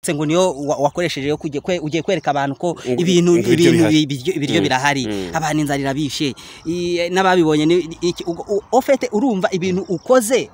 ndetse ngo niyo wa- wakoresheje yo kujya kwe- ugiye kwereka abantu ko ibintu ibiryo ibintu bihari. ibiryo ibiryo birahari mm. abantu inzara irabishe i- n'ababibonye ni- iki- ugo- u- ofete urumva ibintu ukoze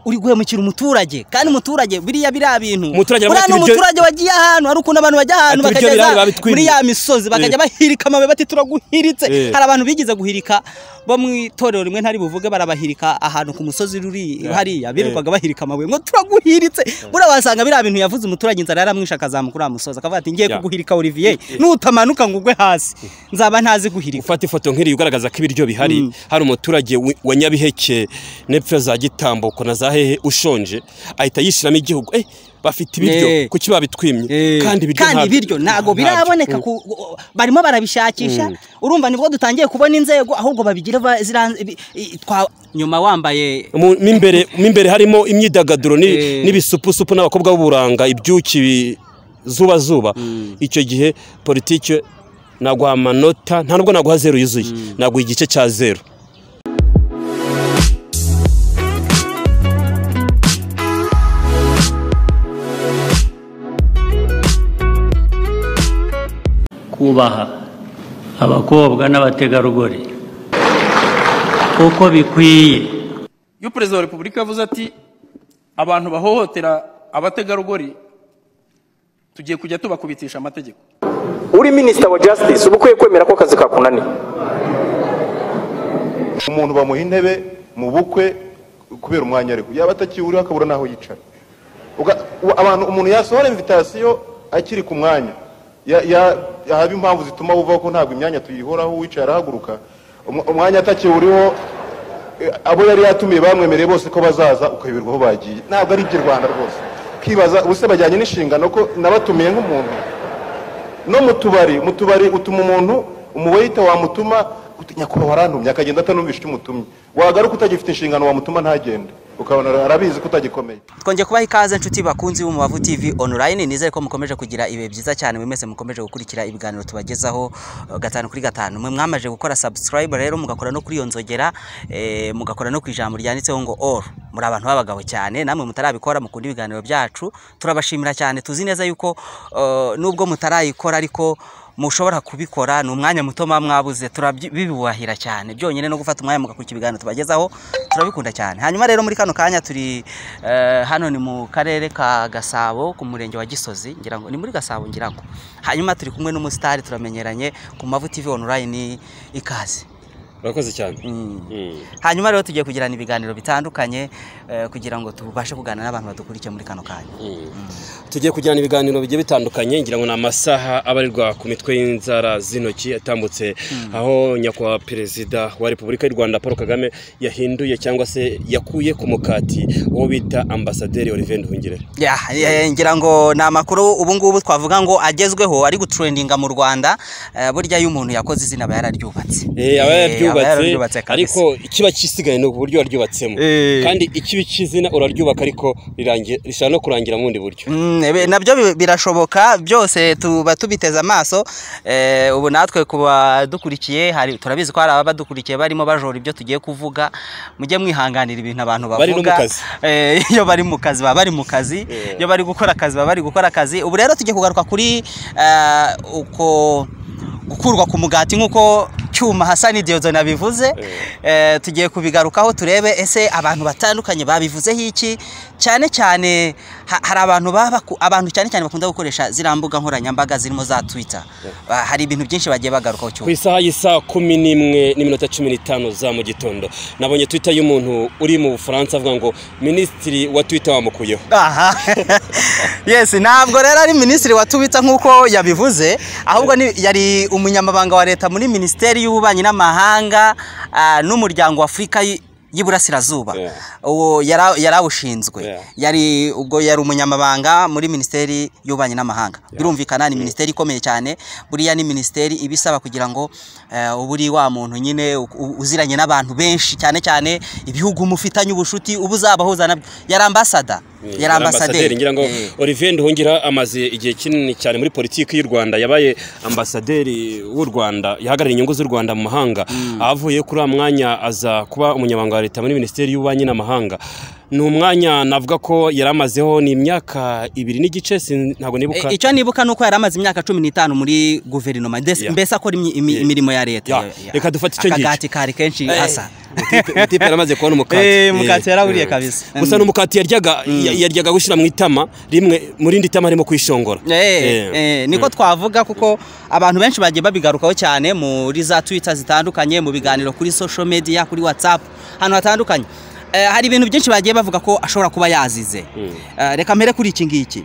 uri guhemukira umuturage kandi umuturage biriya biriya bintu Umuturage aravuga buriya ati ni ibiryo- umuturage wagiye ahantu hari ukuntu abantu bajya ahantu Ati ibiryo bakageza birahari babitwimye. muri ya misozi bakajya Eh. bahirika amabuye bati turaguhiritse Eh. hari abantu bigeze guhirika bo mu itorero rimwe ntari buvuge barabahirika ahantu ku musozi ruri hariya birirwaga bahirika amabuye ngo turaguhiritse buriya wasanga biriya bintu yavuze umuturage inzara yaramwishe akazamuka uriya musozi akavuga ati ngiye Ya. kuguhirika Olivier nutamanuka ngo ugwe hasi nzaba ntazi guhirika ufata ifoto nk'iriya ugaragaza ko ibiryo bihari hari umuturage wi- wa nyabiheke n'epfo za gitambuko na za hehe ushonje ahita yishiramo igihugu eh bafite ibiryo Eh. kuki babitwimye kandi ibiryo ntabyo- ibiryo ntabwo biraboneka ku- barimo barabishakisha urumva nibwo dutangiye kubona inzego ahubwo babigira ba- zira- ibi- i- twa- nyuma wambaye Mu- mo imbere mo imbere harimo imyidagaduro ni- Eh. n'ibisupusupu n'abakobwa b'uburanga ibyuki bi- zuba zuba icyo gihe politiki naguha amanota nta nubwo naguha zeru yuzuye naguha igice cya zeru kubaha abakobwa n'abategarugori uko bikwiye iyo perezida wa repubulika yavuze ati abantu bahohotera abategarugori tugiye kujya tubakubitisha amategeko uri minisita wa jasitisi uba ukwiye kwemera ko akazi kakunaniye umuntu bamuha intebe mu bukwe kubera umwanya ariko yaba atakiwuriho akabura n'aho yicara Uga- u- abantu umuntu yasohora invitasiyo akiri ku mwanya Ya- ya- haba impamvu zituma buvaho ko ntabwo imyanya tuyihoraho uwicaye arahaguruka Umw- umwanya atakiwuriho eh, abo yari yatumiye bamwemereye bose ko bazaza ukayoberwa aho bagiye ntabwo ari iby'u rwanda rwose ukibaza ubuse bajyanye n'inshingano ko nabatumiye nk'umuntu no mu tubari mu tubari utuma umuntu umuweyita wamutuma uti, nyakubahwa warantumye akagenda atanumvisha icyo umutumye wagaruka utagifite inshingano wamutuma ntagende ukabona arabizi ko utagikomeye twongeye kubaha ikaze nshuti bakunzi b'umubavu tv online nizere ko mukomeje kugira ibihe byiza cyane buri mwese mukomeje gukurikira ibiganiro tubagezaho eh, gatanu kuri gatanu mwe mwamaje gukora subscribe rero mugakora no kuri iyo nzogera eh, mugakora no ku ijambo ryanditseho ngo all muri abantu b'abagabo cyane namwe mutarabikora mukunda ibiganiro byacu turabashimira cyane tuzi neza yuko eh, nubwo mutarayikora ariko mushobora kubikora ni umwanya muto muba mwabuze turabibubahira cyane byonyine no gufata umwanya mugakurikira ibiganiro tubagezaho turabikunda cyane hanyuma rero muri kano kanya turi eh, hano ni mu karere ka gasabo ku murenge wa gisozi ngira ngo ni muri gasabo ngira ngo hanyuma turi kumwe n'umusitari turamenyeranye ku mavu tv online ikaze urakoze cyane Mm. Mm. hanyuma rero tugiye kugirana ibiganiro bitandukanye eh, kugira ngo tubashe kuganira n'abantu badukurikiye muri kano kanya tugiye kujyana ibiganiro bigiye bitandukanye ngira ngo ni amasaha abarirwa ku mitwe y'inzara z'intoki yatambutse aho nyakubahwa perezida wa repubulika y'u rwanda paul kagame yahinduye cyangwa se yakuye ku mukati uwo bita ambasaderi olivier nduhungire Ya, eh, ngira ngo ni amakuru ubu ngubu twavuga ngo agezweho ari gutrendinga mu Rwanda eh, burya iyo umuntu yakoze izina aba yararyubatse Eh, aba yaryubatse kabisa. ariko ikiba kisigaye ni uburyo waryubatsemo Eh. kandi ikibi cy'izina uraryubaka ariko rirangi- rishobora no kurangira mu bundi buryo Mm, ebe- nabyo bi- birashoboka byose tuba tubiteze amaso eh, ubu natwe kuba dukurikiye hari turabizi ko hari abadukurikiye barimo bajora ibyo tugiye kuvuga mujye mwihanganira ibintu abantu bavuga Bari no mu kazi. Eh, iyo bari mu kazi baba bari mu kazi Yeah. iyo bari gukora akazi baba bari gukora akazi ubu rero tugiye kugaruka kuri eh, uko gukurwa ku mugati nk'uko cyuma hasani diyozona bivuze eh, tugiye kubigarukaho turebe ese abantu batandukanye babivuzeho iki cyane cyane ha- hari abantu baba ku- abantu cyane cyane bakunda gukoresha ziriya mbuga nkoranyambaga zirimo za twita Ba- hari ibintu byinshi bagiye bagarukaho ku cyuma isaha y'isaha kumi n'imwe n'iminota cumi n'itanu za mu gitondo nabonye twita y'umuntu uri mu bufaransa avuga ngo minisitiri wa twita wamukuyeho aha yes ntabwo rero ari minisitiri watubitsa nk'uko yabivuze ahubwo ni- yari umunyamabanga wa leta muri minisiteri y'ububanyi n'amahanga ah, n'umuryango w'afurika y'iburasirazuba Yeah. uwo yara- yarawushinzwe Yeah. yari ubwo yari umunyamabanga muri minisiteri y'ububanyi n'amahanga birumvikana ni minisiteri ikomeye cyane buriya ni minisiteri ibisaba kugira ngo eh, ube uri wa muntu nyine u- u- uziranye n'abantu benshi cyane cyane ibihugu mufitanye ubucuti uba uzabahuzana yari ambasada yari ambasaderi ngira ngo Eh. Olivier Nduhungira amaze igihe kinini cyane muri politiki y'u Rwanda yabaye ambasaderi w'u Rwanda yahagarariye inyungu z'u Rwanda mu mahanga avuye kuri uwo mwanya aza kuba umunyamabanga wa leta muri minisiteri y'ububanyi n'amahanga ni umwanya navuga ko yari amazeho ni imyaka ibiri n'igice sin- ntabwo nibuka E, icyo nibuka ni uko yari amaze imyaka cumi n'itanu muri guverinoma ndetse- Yeah. mbese akora imyi- imi- Yeah. imirimo ya leta Yeah. Yeah, yeah. Reka dufate icyo ngicyo. akagati kari kenshi Eh, asa Mutipe- mutipe yaramaze kubona umukati Eh, mukati Eh, yaraburiye eh. kabisa. gusa ni umukati yaryaga ya- yaryaga gushyira mu itama rimwe mu rindi tama arimo kwishongora Eh, Eh. eh, niko twavuga kuko abantu benshi bagiye babigarukaho cyane muri za twita zitandukanye mu biganiro kuri social media kuri whatsapp ahantu hatandukanye Eh, hari ibintu byinshi bagiye bavuga ko ashobora kuba yazize Eh, reka mpere kuri iki ngiki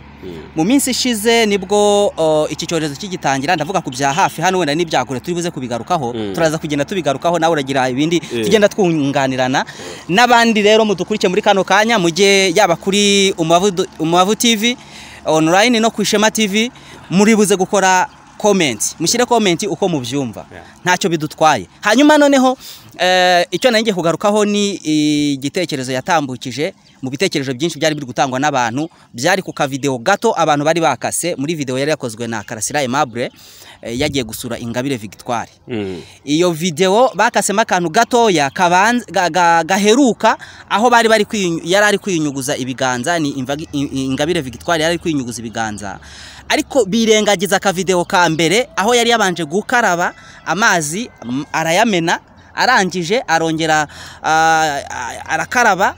mu minsi ishize nibwo oh, iki cyorezo kigitangira ndavuga ku bya hafi hano wenda n'ibyagure turi buze kubigarukaho turaza kugenda tubigarukaho nawe uragira ibindi tugenda twunganirana n'abandi rero mudukurikiye muri kano kanya mujye yaba kuri Umubavu- umubavu tv online no ku ishema tv muri buze gukora comment mushyire comment uko mubyumva ntacyo bidutwaye hanyuma noneho eh, icyo nari ngiye kugarukaho ni igitekerezo yatambukije mu bitekerezo byinshi byari biri gutangwa n'abantu byari ku kavideo gato abantu bari bakase muri video yari yakozwe na karasira aimable eh, yagiye gusura ingabire victoire Mm. iyo video bakasemo akantu gatoya kabanza ga- ga- gaheruka aho bari bari kwinyu- yari ari kwinyuguza ibiganza ni imvagi- i- i- ingabire victoire yari ari kwinyuguza ibiganza ariko birengagiza akavideo ka mbere aho yari yabanje gukaraba amazi m- arayamena arangije arongera ah, ah, arakaraba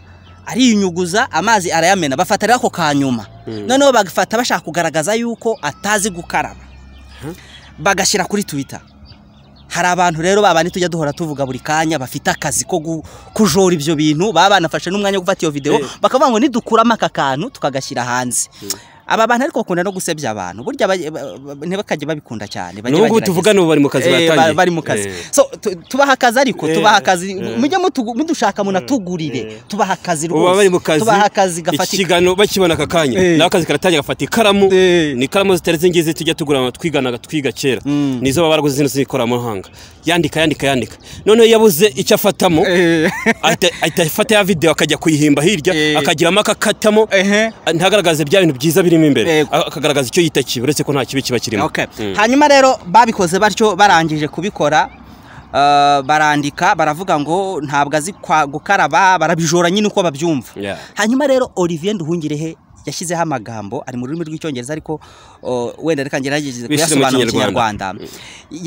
ariyunyuguza amazi arayamena bafata rero ako ka nyuma noneho bagafata bashaka kugaragaza yuko atazi gukaraba bagashyira kuri twitter hari abantu rero babandi tujya duhora tuvuga buri kanya bafite akazi ko gu- kujora ibyo bintu baba banafashe n'umwanya wo gufata iyo video bakavuga ngo nidukuramo aka kantu tukagashyira hanze aba bantu ariko bakunda no gusebya abantu burya ba- ba- ba- ntibakajye babikunda cyane bajye n'ubu bagerageza. tuvugana ubu bari mu kazi Eh, ba- batangiye bari mu kazi Eh. so tu- tubaha akazi ariko Eh, tubaha akazi eh. mujye mutugu- mudushaka munatugurire tubaha akazi ubu baba rwose bari mu kazi tubaha akazi iki gafatika kiganiro bakibona aka kanya Eh. nawe akazi karatangira gafata ikaramu Eh. ni ikaramu zitari zingizi tujya tugura twigana twiga kera nizo baba baraguze zino z'ikoranabuhanga yandika yandika yandika noneho iyo yabuze icyo afatamo ahita ahita afata ya videwo akajya kuyihimba Eh. hirya akagiramo akakatamo Ehe. ntagaragaze bya bintu byiza birimo imbere Yego. akagaragaza icyo yita kibi uretse ko nta kibi kiba kirimo Okay. Mm. hanyuma rero babikoze batyo barangije kubikora eh, barandika baravuga ngo ntabwo azi kwa- gukaraba barabijora nyine uko babyumva Yeah. hanyuma rero olivier nduhungirehe yashyizeho amagambo ari mu rurimi rw'icyongereza ariko oh, wenda reka ngerageze Bishyire mu kuyasobanura mu Kinyarwanda. kinyarwanda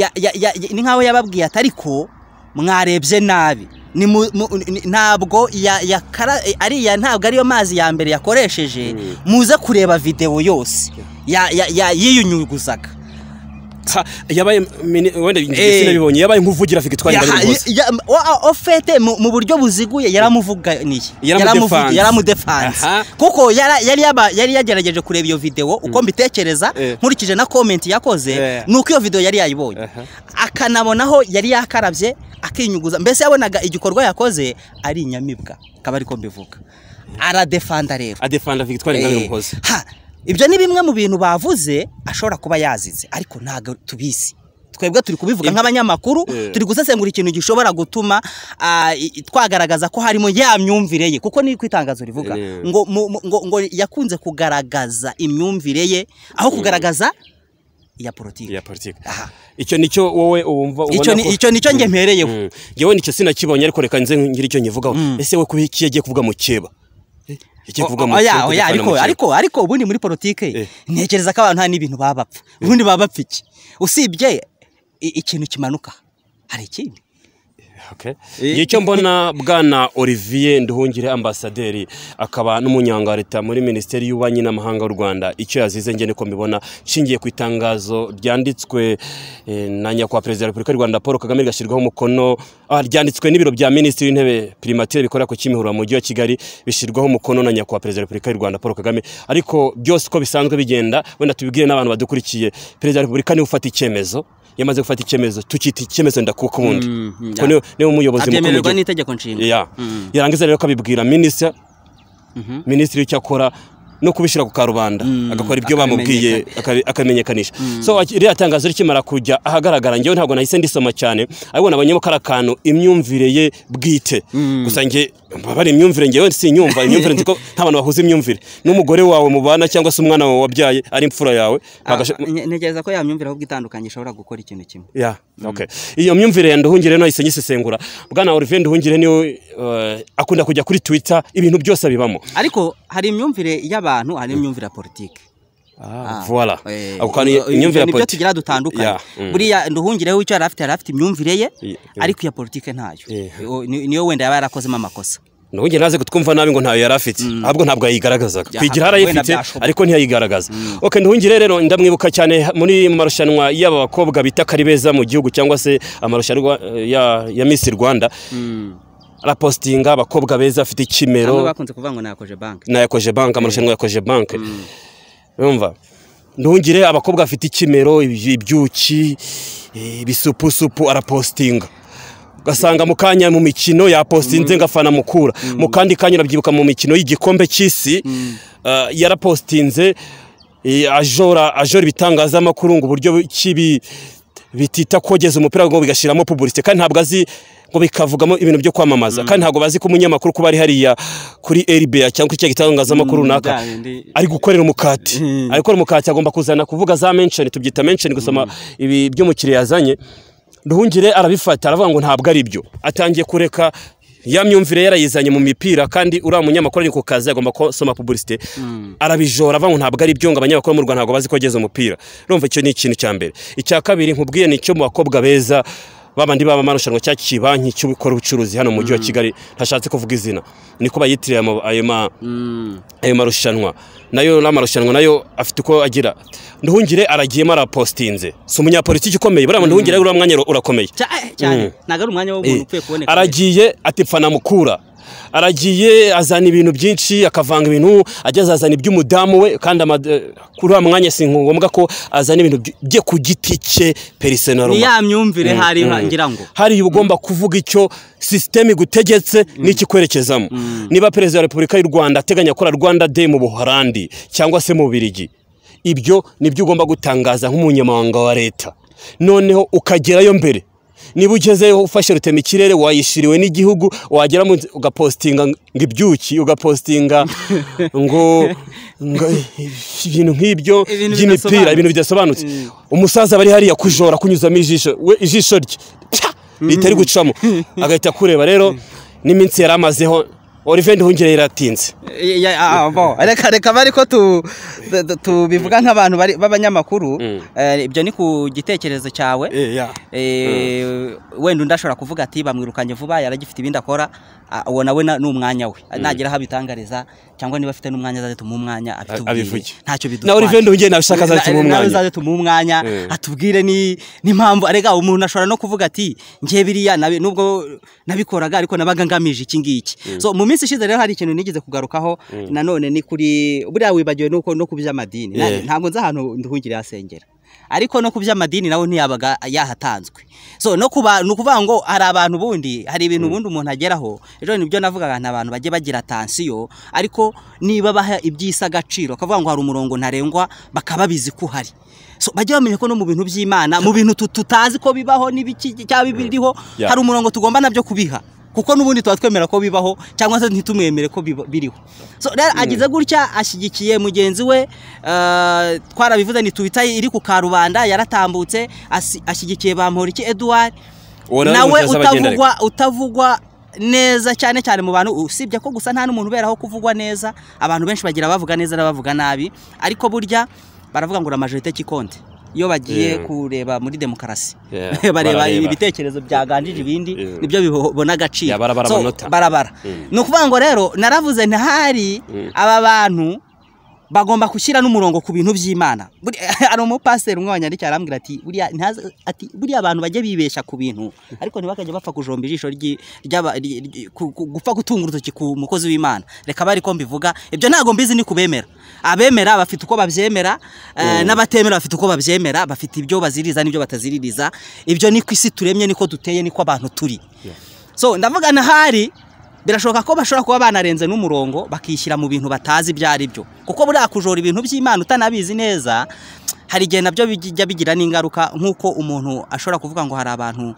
Ya- ya- ya- ya- ni nk'aho yababwiye ati ariko mwarebye nabi Ni mu- mu- ni- ntabwo ya- yakara- ariya ntabwo ariyo mazi ya mbere yakoresheje muze kureba videwo yose ya- ya- ya- yiyunyuguzaga Ha, yabaye mini- wenda Eh. njye sinabibonye yabaye nk'uvugira fikitwari Ya- bari rwose ya- wa- ofete mu mu buryo buziguye yaramuvuganiye Yaramudefanze. Yaramuvugi- yaramudefanze Aha. kuko yara- yari yaba- yari yagerageje kureba iyo video uko mbitekereza Eh. nkurikije na comment yakoze Eh. ni uko iyo video yari yayibonye akanabonaho yari yakarabye akinyuguza mbese yabonaga igikorwa yakoze ari inyamibwa akaba ariko mbivuga aradefanda rero adefanda victoire Eh, ingabire umuhoza ha, ibyo ni bimwe mu bintu bavuze ashobora kuba yazize ariko ntabwo tubizi twebwe turi kubivuga nk'abanyamakuru Eh. turi gusesengura ikintu gishobora gutuma ah, i- i- twagaragaza ko harimo ya myumvire ye kuko ni itangazo rivuga Eh. ngo mu- mu- ngo- ngo yakunze kugaragaza imyumvire ye aho kugaragaza iya politiki ya politiki Aha. icyo nicyo wowe wumva ubona Icyo ni- ko- icyo nicyo njye mpereyeho. Mm. Njyewe nicyo sinakibonye ariko reka nze ngire icyo nkivugaho ese we kuba iki yagiye kuvuga mu keba Eh, yagiye kuvuga mu Oya, oya, keba, kujya ariko kuvana mu keba. ariko ariko ubundi muri politiki Eh. ntekereza ko abantu hari n'ibintu baba bapfa ubundi baba bapfa iki usibye i- ikintu kimanuka hari ikindi Okay. Njye icyo mbona bwana olivier nduhungire ambasaderi akaba n'umunyanga wa leta muri minisiteri y'ububanyi n'amahanga w'u rwanda icyo yazize njye niko mbibona nshingiye ku itangazo ryanditswe eh, na nyakubahwa perezida wa repubulika y'u rwanda paul kagame rigashyirwaho umukono ah, ryanditswe n'ibiro bya minisitiri w'intebe primatire bikorera ku kimihurura mu mujyi wa kigali bishyirwaho umukono na nyakubahwa perezida wa repubulika y'u rwanda paul kagame ariko byose uko bisanzwe bigenda wenda tubibwire n'abantu badukurikiye perezida wa repubulika niwe ufata icyemezo yamaze gufata icyemezo tukita icyemezo ndakuka ubundi Kuko niwe- niwe muyobozi mukuru abyemererwa w'igihugu. n'itegeko nshinga Yeah. yarangiza rero akabibwira minisitiri minisitiri w'icyo akora no kubishyira ku karubanda agakora ibyo bamubwiye akabi- akamenyekanisha so aki- ririya tangazo rikimara kujya ahagaragara njyewe ntabwo nahise ndisoma cyane ariko nabonye ko ari akantu imyumvire ye bwite gusa njye bari imyumvire njyewe sinyumva imyumvire nzi ko nta bantu bahuza imyumvire n'umugore wawe mubana cyangwa se umwana wawe wabyaye ari imfura yawe Ah, bagasha- nte- ntekereza ko yamyumvira ahubwo itandukanye ishobora gukora ikintu kimwe Yeah. Okay. iyo myumvire ya nduhungire nahise nyisesengura bwana Olivier nduhungire niwe eh, akunda kujya kuri twitter ibintu byose bibamo ariko hari imyumvire y'abantu hari n'imyumvire ya politiki Ah, voilà ako kantu imyumvire ya nibyo politiki tugira dutandukanye Yeah, mm. buriya nduhungire w'icyo yari afite yari afite imyumvire ye Yeah, yeah. ariko iya politiki ntayo Yeah. O, ni- niyo wenda yaba yarakozemo amakosa nubwo naze kutwumva nabi ngo ntayo yari afite ahubwo ntabwo yayigaragazaga Ya, kwigira wenda harayifite byashoboka. ariko ntiyayigaragaza oke nduhungire rero ndamwibuka cyane muri marushanwa y'aba bakobwa bita kari beza mu gihugu cyangwa se amarushanwa eh, ya, ya Miss Rwanda arapostinga abakobwa beza afite bamwe ikimero bakunze kuvuga ngo nakoje banki na yakoje bank amarushanwa yakoje bank urumva nduhungire abakobwa bafite ikimero iby- ibyuki eh, ibisupusupu arapostinga ugasanga mu kanya mu mikino yapostinze ngafana mukura mu kandi kanya urabyibuka mu mikino y'igikombe cy'isi ah, yarapostinze eh, ajora ajora ibitangazamakuru ngo uburyo kibi bitita kogeza umupira ngo bigashiramo publicité kandi ntabwo azi ngo bikavugamo ibintu byo kwamamaza kandi ntabwo bazi ko umunyamakuru kuba ari hariya kuri RBA cyangwa kuri cya gitangazamakuru Mm, runaka bya bindi- ari gukorera umukati ari gukorera umukati agomba kuzana kuvuga za menshoni tubyita menshoni gusoma ibi by'umukiriya yazanye nduhungire arabifata aravuga ngo ntabwo ari byo atangiye kureka ya myumvire yarayizanye mu mipira kandi uriya munyamakuru ari ku kazi agomba gusoma publicité arabijora avuga ngo ntabwo ari byo ngo abanyamakuru bo mu rwanda ntabwo bazi ko ageze umupira urumva icyo ni ikintu cya mbere icya kabiri nkubwiye ni icyo mu bakobwa beza babandi baba amarushanwa cya kibanki cy'ubikora ubucuruzi hano mu mujyi wa kigali ntashatse kuvuga izina niko bayitiriye amo- ayo ma ayo marushanwa nayo n'amarushanwa nayo afite uko agira nduhungire aragiyemo arapostinze si umunyapolitiki ukomeye buriya nduhungire uriya mwanya ura- urakomeye Cya- cyane ntabwo ari umwanya w'umuntu ukwiye kuboneka aragiye ati pfana mukura aragiye azana ibintu byinshi akavanga ibintu ajya azazana iby'umudamu we kandi ama- kuri wa mwanya si ngombwa ko azana ibintu bye- bye ku giti cye perisonaro ni ya myumvire hari Mm. ngira ngo hari ugomba kuvuga icyo sisiteme igutegetse n'ikikwerekezamo niba perezida wa repubulika y'u rwanda ateganya gukora rwanda day mu buholandi cyangwa se mu birigi ibyo nibyo ugomba gutangaza nk'umunyamabanga wa leta noneho ukagerayo mbere niba ugezeyo ufashe rutema ikirere wayishiriwe n'igihugu wagera mu nzi- ugapostinga ngo ibyuki ugapostinga ngo ngo ibintu nk'ibyo Ibintu by'imipira bidasobanutse. ibintu bidasobanutse umusaza bari hariya kujora kunyuzamo ijisho we ijisho rye pya, ritari gucamo agahita akureba rero n'iminsi yari amazeho Olivier Nduhungire yaratinze Ya- ya- ah, bo. reka reka bari ko tu- tu- tu- tubivuga nk'abantu bari- b'abanyamakuru Eh, ibyo ni ku gitekerezo cyawe Eh, wenda undi ashobora kuvuga ati bamwirukanye vuba yaragifite ibindi akora ah, uwo nawe na- ni umwanya we nagira aho abitangariza cyangwa niba afite n'umwanya azaze tumuhe umwanya abivuge. abitubwire ntacyo bidutwaye Na Olivier Nduhungire nabishaka azaze tumuhe Na- nawe umwanya. azaze tumuhe umwanya atubwire ni- n'impamvu arega umuntu ashobora no kuvuga ati njye biriya nabi- nubwo nabikoraga ariko nabaga ngamije iki ngiki so mu minsi ishize rero hari ikintu nigeze kugarukaho nanone ni kuri buriya wibagiwe nuko no ku by'amadini Na- Yeah. ntabwo nzi ahantu nduhungire yasengera ariko no ku by'amadini nawe ntiyabaga yahatanzwe so no kuba ni ukuvuga ngo hari abantu bundi hari ibintu ubundi umuntu ageraho ejo nibyo navugaga ni abantu bagiye bagira tansiyo ariko niba baha iby'isi agaciro akavuga ngo hari umurongo ntarengwa bakaba bizi ko uhari so bajye bamenya ko no mu bintu by'imana mu bintu tu- tutazi ko bibaho n'ibiki cyangwa biriho Yeah. hari umurongo tugomba nabyo kubiha kuko n'ubundi tuba twemera ko bibaho cyangwa se ntitumwemere ko biba- biriho so rero agize gutya ashyigikiye mugenzi we eh, twarabivuze ni tubita iri ku karubanda yaratambutse asi- ashyigikiye bamporiki edouard Uwo nawe nawe mutazi abagenda utavugwa utavugwa neza cyane cyane mu bantu usibye ko gusa nta n'umuntu uberaho kuvugwa neza abantu benshi bagira abavuga neza n'abavuga nabi ariko burya baravuga ngo ura majorite kikonde iyo bagiye Yeah. kureba muri demokarasi Yeah, bareba barareba. ibitekerezo byaganjije ibindi Yeah. nibyo bibona agaciro Yeah, barabara So, amanota. barabara ni ukuvuga ngo rero naravuze ntihari aba bantu bagomba gushyira n'umurongo ku bintu by'imana Buri- hari umupasiteri umwe wanyandikiye arambwira ati buriya ntazi- ati buriya abantu bajya bibeshya ku bintu ariko ntibakajya bapfa kujomba ijisho ry'i- ry'aba- ry- ry- ku- ku- gupfa gutunga urutoki ku mukozi w'imana reka bari ko mbivuga ibyo ntabwo mbizi ni kubemera abemera bafite uko babyemera eh, n'abatemera bafite uko babyemera bafite ibyo baziririza n'ibyo bataziririza ibyo ni ku isi turemye niko duteye niko abantu turi so ndavuga ntahari birashoboka ko bashobora kuba banarenze n'umurongo bakishyira mu bintu batazi ibyo ari byo kuko buriya kujora ibintu by'imana utanabizi neza hari igihe nabyo bijya bigira n'ingaruka nk'uko umuntu ashobora kuvuga ngo hari abantu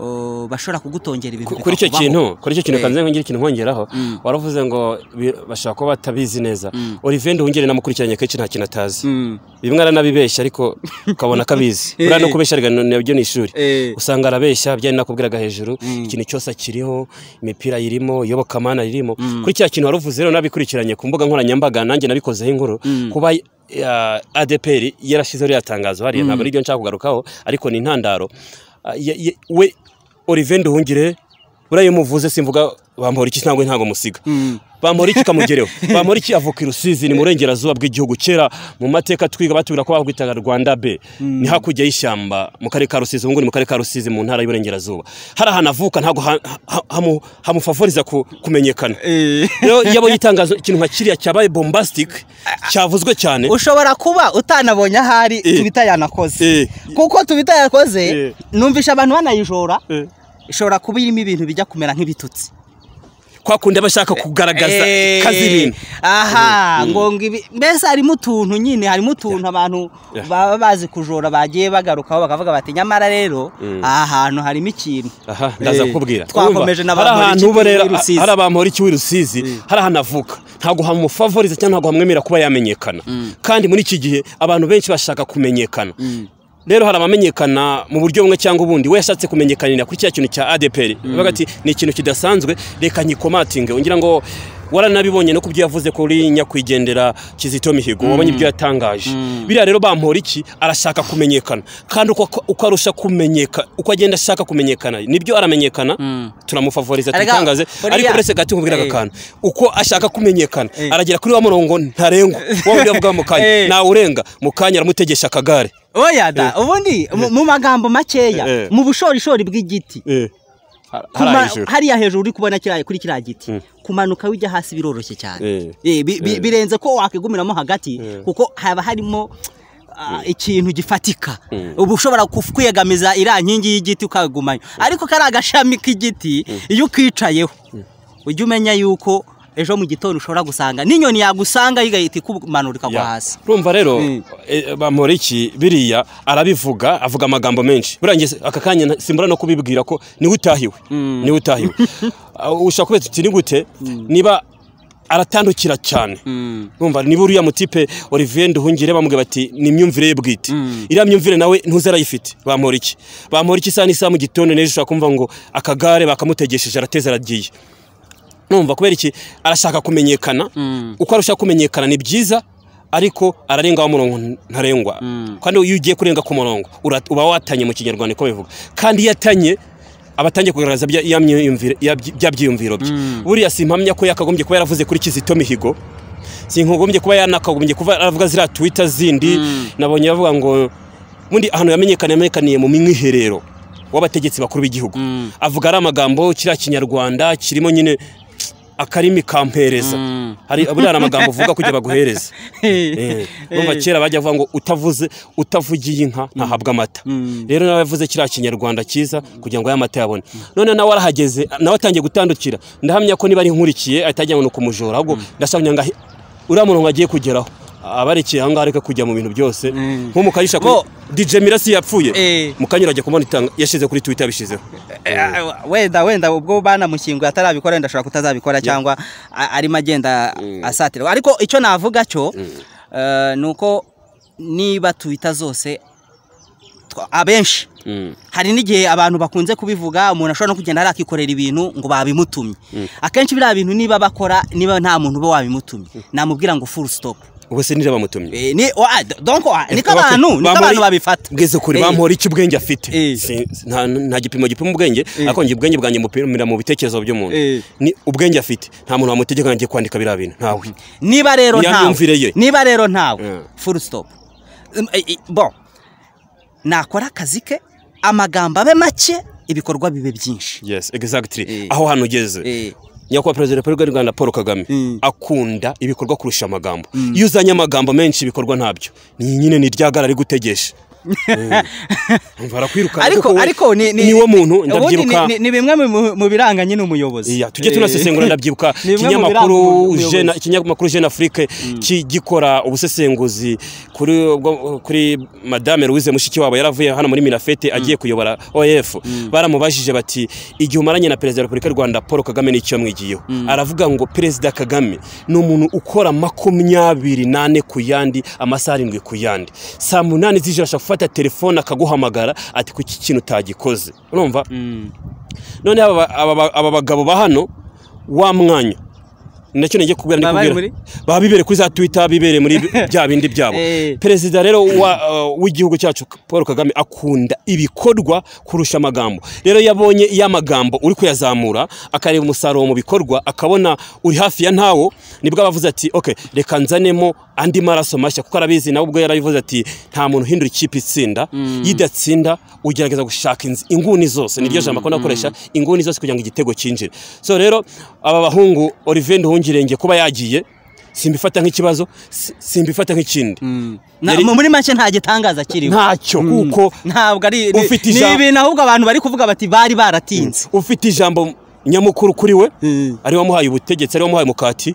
uh, bashobora kugutongera ibintu kuri icyo bikakubaho. kintu kuri icyo kintu Eh, kanze ngira ikintu nkongeraho waravuze ngo bi- bashobora kuba batabizi neza Olivende wungere namukurikiranye kenshi nta kintu atazi bimwe aranabibeshya ariko ukabona ko abizi buriya no kubeshya rega nabyo ni ishuri Eh. usanga arabeshya byari nakubwiraga hejuru ikintu cyose akiriho imipira yirimo iyobokamana ririmo kuri cya kintu waruvuze rero nabikurikiranye ku mbuga nkoranyambaga nanjye nabikozeho inkuru kuba ah, adeperi yarashyizeho ririya tangazo hariya ntabwo ari ryo nshaka kugarukaho ariko ni intandaro Ah, ye- ye- we olivier nduhungire buriya iyo umuvuze simvuga bamporiki ntabwo ntabwo musiga bamporiki kamugereho bamporiki avuka i rusizi ni mu burengerazuba bw'igihugu kera mu mateka twiga batubwira ko bahwitaga rwanda be ni hakurya y'ishyamba mu karere ka rusizi ubu ngubu ni mu karere ka rusizi mu ntara y'uburengerazuba hari ahantu avuka ntabwo ha- ha- hamu- hamufavoriza ku- kumenyekana rero iyo abonye itangazo ikintu nka kiriya cyabaye bombastic cyavuzwe cyane ushobora kuba utanabonye ahari Eh. tubita yanakoze Eh. kuko tubita yanakoze Eh. numvisha abantu banayijora Eh. ishobora kuba irimo ibintu bijya kumera nk'ibitutsi kwa kundi aba ashaka kugaragaza Eh. kazi ibintu aha ngo ngo ibi- mbese harimo utuntu nyine harimo utuntu abantu Yeah. baba bazi kujora bagiye bagarukaho bakavuga bati nyamara rero aha hantu harimo ikintu aha ndaza Eh, kukubwira twakomeje na Urumva, hari Bamporiki ahantu uba rero w'i Rusizi. hari abamporiki w'i rusizi hari ahantu avuka ntabwo hamufavoriza cyangwa ntabwo hamwemera kuba yamenyekana kandi muri iki gihe abantu benshi bashaka kumenyekana rero hari abamenyekana mu buryo bumwe cyangwa ubundi we yashatse kumenyekanira kuri cya kintu cya adeperi bavuga ati ni ikintu kidasanzwe reka nyikomatinge ngira ngo waranabibonye no ku byo yavuze kuri nyakwigendera kizito mihigo wabonye ibyo yatangaje biriya rero bampora iki arashaka kumenyekana kandi uko uko arusha kumenyeka uko agenda ashaka kumenyekana nibyo aramenyekana turamufavoriza Erega, tutangaze buriya- ariko uretse gato nkubwiraga Eh. akantu uko ashaka kumenyekana Eh. aragera kuri wa murongo ntarengwa wa wundi bavuga mu Eh. kanya nawurenga mu kanya aramutegesha akagare oya da ubundi mu- mu magambo Eh. makeya mu bushorishori bw'igiti Kuma- hari hejuru hariya hejuru uri kubona kiriya- kuri kiriya giti Mm. kumanuka wijya hasi biroroshye cyane Eh. Eh, bi- bi- Eh. birenze ko wakigumiramo hagati kuko haba harimo ah, ikintu gifatika uba ushobora kuf- kwiyegamiza iriya nkingi y'igiti ukagumanya ariko kari agashami k'igiti iyo ukicayeho ujya umenya yuko ejo mu gitondo ushobora gusanga n'inyoni yagusanga igahita ikumanura ikagwa Ya. hasi urumva rero Mm. eh, bamporiki biriya arabivuga avuga amagambo menshi buriya njye aka kanya na- simbura no kubibwira ko niwe utahiwe niwe utahiwe Ah, ushobora kubeta uti ni gute niba aratandukira cyane urumva niba uriya mutipe olivier nduhungire bamubwira bati ni imyumvire ye bwite iriya myumvire nawe ntuze arayifite bamporiki bamporiki isaha n'isaha mu gitondo n'ejo ushobora kumva ngo akagare bakamutegesheje arateze aragiye numva kubera iki arashaka kumenyekana uko arusha kumenyekana ni byiza ariko ararenga wa murongo ntarengwa kandi iyo ugiye kurenga ku murongo ura- uba watanye mu kinyarwanda niko bivuga kandi iyo atanye aba atangiye kugaragaza bya- ya myiyumvire- ya byi- bya byiyumviro bye buriya simpamya ko yakagombye kuba yaravuze kuri kizito mihigo sinkagombye kuba yanakagombye kuba aravuga ziriya twita zindi nabonye bavuga ngo ubundi ahantu yamenyekana yamenyekaniye mu mwiherero w'abategetsi bakuru b'igihugu avuga ari amagambo kiriya kinyarwanda kirimo nyine akarimi kampereza hari buriya hari amagambo uvuga kugira baguhereze Eh, urumva kera bajya bavuga ngo utavuze utavugiye inka ntahabwa amata rero nawe yavuze kiriya kinyarwanda cyiza kugira ngo aya mata yabone none nawe arahageze nawe atangiye gutandukira ndahamya ko niba ari nkurikiye ahita ngo ni ukumujora ahubwo ndashaka kugira ngo ahe- uriya murongo agiye kugeraho abarikiye ahangaha ariko kujya mu bintu byose nko mu kayisha Bo- kuri DJ Mirasi yapfuye Eh. mukanyura ajya kubona itanga yashyize kuri Twitter yabishizeho Ah, wenda wenda ubwo banamushyinguye atarabikora wenda ashobora kutazabikora cyangwa a- arimo agenda asatira ariko icyo navuga cyo eh, ni uko niba twita zose twa- abenshi hari n'igihe abantu bakunze kubivuga umuntu ashobora no kugenda hariya akikorera ibintu ngo babimutumye akenshi biriya bintu niba bakora niba nta muntu uba wabimutumye namubwira ngo full stop ubwo se nira bamutumye Eh, ni wa- donc wa- niko Bakora- abantu niko bamuri- abantu babifata bwize kuri Eh, bamuhora iki ubwenge afite Eh. Si- nta nta gipimo gipima ubwenge ariko njye ubwenge bwanjye mupimira mu bitekerezo by'umuntu Eh. ni ubwenge afite nta muntu wamutegeka ngo ajye kwandika biriya bintu ntawe niba rero Niyo ntawe myumvire ye. niba rero ntawe Mm. full stop Um, eh, eh, bon nakora akazi ke amagambo abe make ibikorwa bibe byinshi yes exactly Eh. aho hano ugeze Eh. nyakubahwa perezida wa repubulika y'u rwanda paul kagame akunda ibikorwa kurusha amagambo iyo uzanye amagambo menshi ibikorwa ntabyo ni nyine ni ryagara ari gutegesha umva arakwirukana ariko we ariko ni ni niwo muntu ubundi ndabyiruka ni- ni- ni bimwe mu- mu biranga nyine umuyobozi Iya, tujye tunasesengura ndabyibuka Ni bimwe mu ikinyamakuru biranga jeune umuyobozi. ikinyamakuru jeune afrique ki- gikora ubusesenguzi kuri ubwo- kuri madame Louise Mushikiwabo yaravuye hano muri Minafete agiye kuyobora OF baramubajije bati igihe umaranye na perezida wa Repubulika y'u Rwanda Paul Kagame n'icyo mwigiyeho aravuga ngo perezida Kagame ni umuntu ukora makumyabiri nane ku yandi amasaha arindwi ku yandi saa munani z'ijoro ashaka gufata telefone akaguhamagara ati kuki kintu utagikoze urumva none aba- aba aba bagabo ba hano wa mwanya ni nacyo nagiye kubwira Baba bari ndikubwira baba bibereye kuri za twitter bibereye muri bya bindi byabo Eh. perezida rero wa, uh, w'igihugu cyacu paul kagame akunda ibikorwa kurusha amagambo rero yabonye iyo amagambo uri kuyazamura akareba umusaruro mu bikorwa akabona uri hafi ya ntawo nibwo aba avuze ati ok reka nzanemo andi maraso mashya kuko arabizi nawe ubwo yarabivuze ati nta muntu uhindura ikipe itsinda yidatsinda ugerageza gushaka inz- inguni zose niryo jambo akunda gukoresha inguni zose kugira ngo igitego cyinjire so rero aba bahungu olivier nduhungirenge kuba yagiye simbifata nk'ikibazo si- simbifata nk'ikindi Na- Yari- mu- muri make nta gitangaza kiriho ntacyo kuko ntabwo ari ni- Ufite ni ijambo- ibintu ahubwo abantu bari kuvuga bati bari baratinze ufite ijambo nyamukuru kuri we ari wamuhaye ubutegetsi ari wamuhaye mukati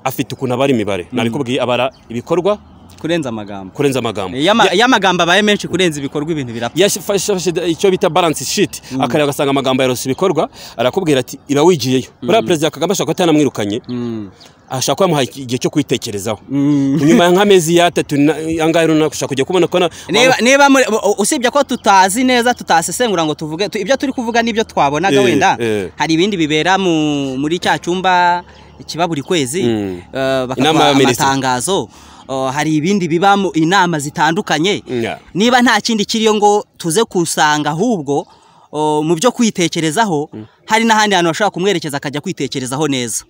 afite ukuntu abara imibare nabikubwiye abara ibikorwa kurenza amagambo kurenza amagambo iyo ama- iyo amagambo abaye menshi kurenza ibikorwa ibintu birapfa yafashe icyo bita balance sheet akareba agasanga amagambo yarose ibikorwa arakubwira ati irawigiyeyo buriya perezida kagame ashobora kuba ataranamwirukanye ashaka kuba yamuhaye igihe cyo kwitekerezaho nyuma ya nk'amezi y'atatu angahe runaka ushaka kujya kubona ko na- niba niba muri- u- usibye ko tutazi neza tutasesengura ngo tuvuge tu- ibyo turi kuvuga n'ibyo twabonaga Eh, wenda eh. hari ibindi bibera mu- muri cya cyumba kiba buri kwezi Mm. eh, Inama bakaguha y'abaminisitiri. amatangazo Eh, hari ibindi biba mu inama zitandukanye Yeah. niba nta kindi kiriyo ngo tuze kusanga ahubwo eh, mu byo kwitekerezaho hari n'ahandi hantu bashobora kumwerekeza akajya kwitekerezaho neza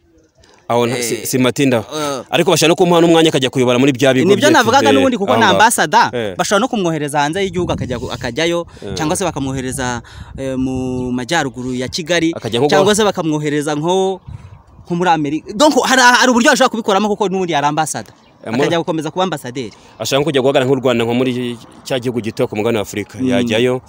aho nta- si- simatindaho Eh. ariko bashaka no kumuha n'umwanya akajya kuyobora muri bya bigo nibyo bye- navugaga eh, n'ubundi kuko aho ni ngaho. ambasada Eh. bashobora no kumwohereza hanze y'igihugu akajya akajyayo cyangwa se bakamwohereza eh, mu majyaruguru ya kigali Akajya nko cyangwa kwa- se bakamwohereza nko nko muri amerika donc hari hari uburyo bashobora kubikoramo kuko n'ubundi hari ambasada Amora- akajya gukomeza kuba ambasaderi ashaka kujya guhagarara nk'u rwanda nko muri cya gihugu gito ku mugabane wa afurika yajyayo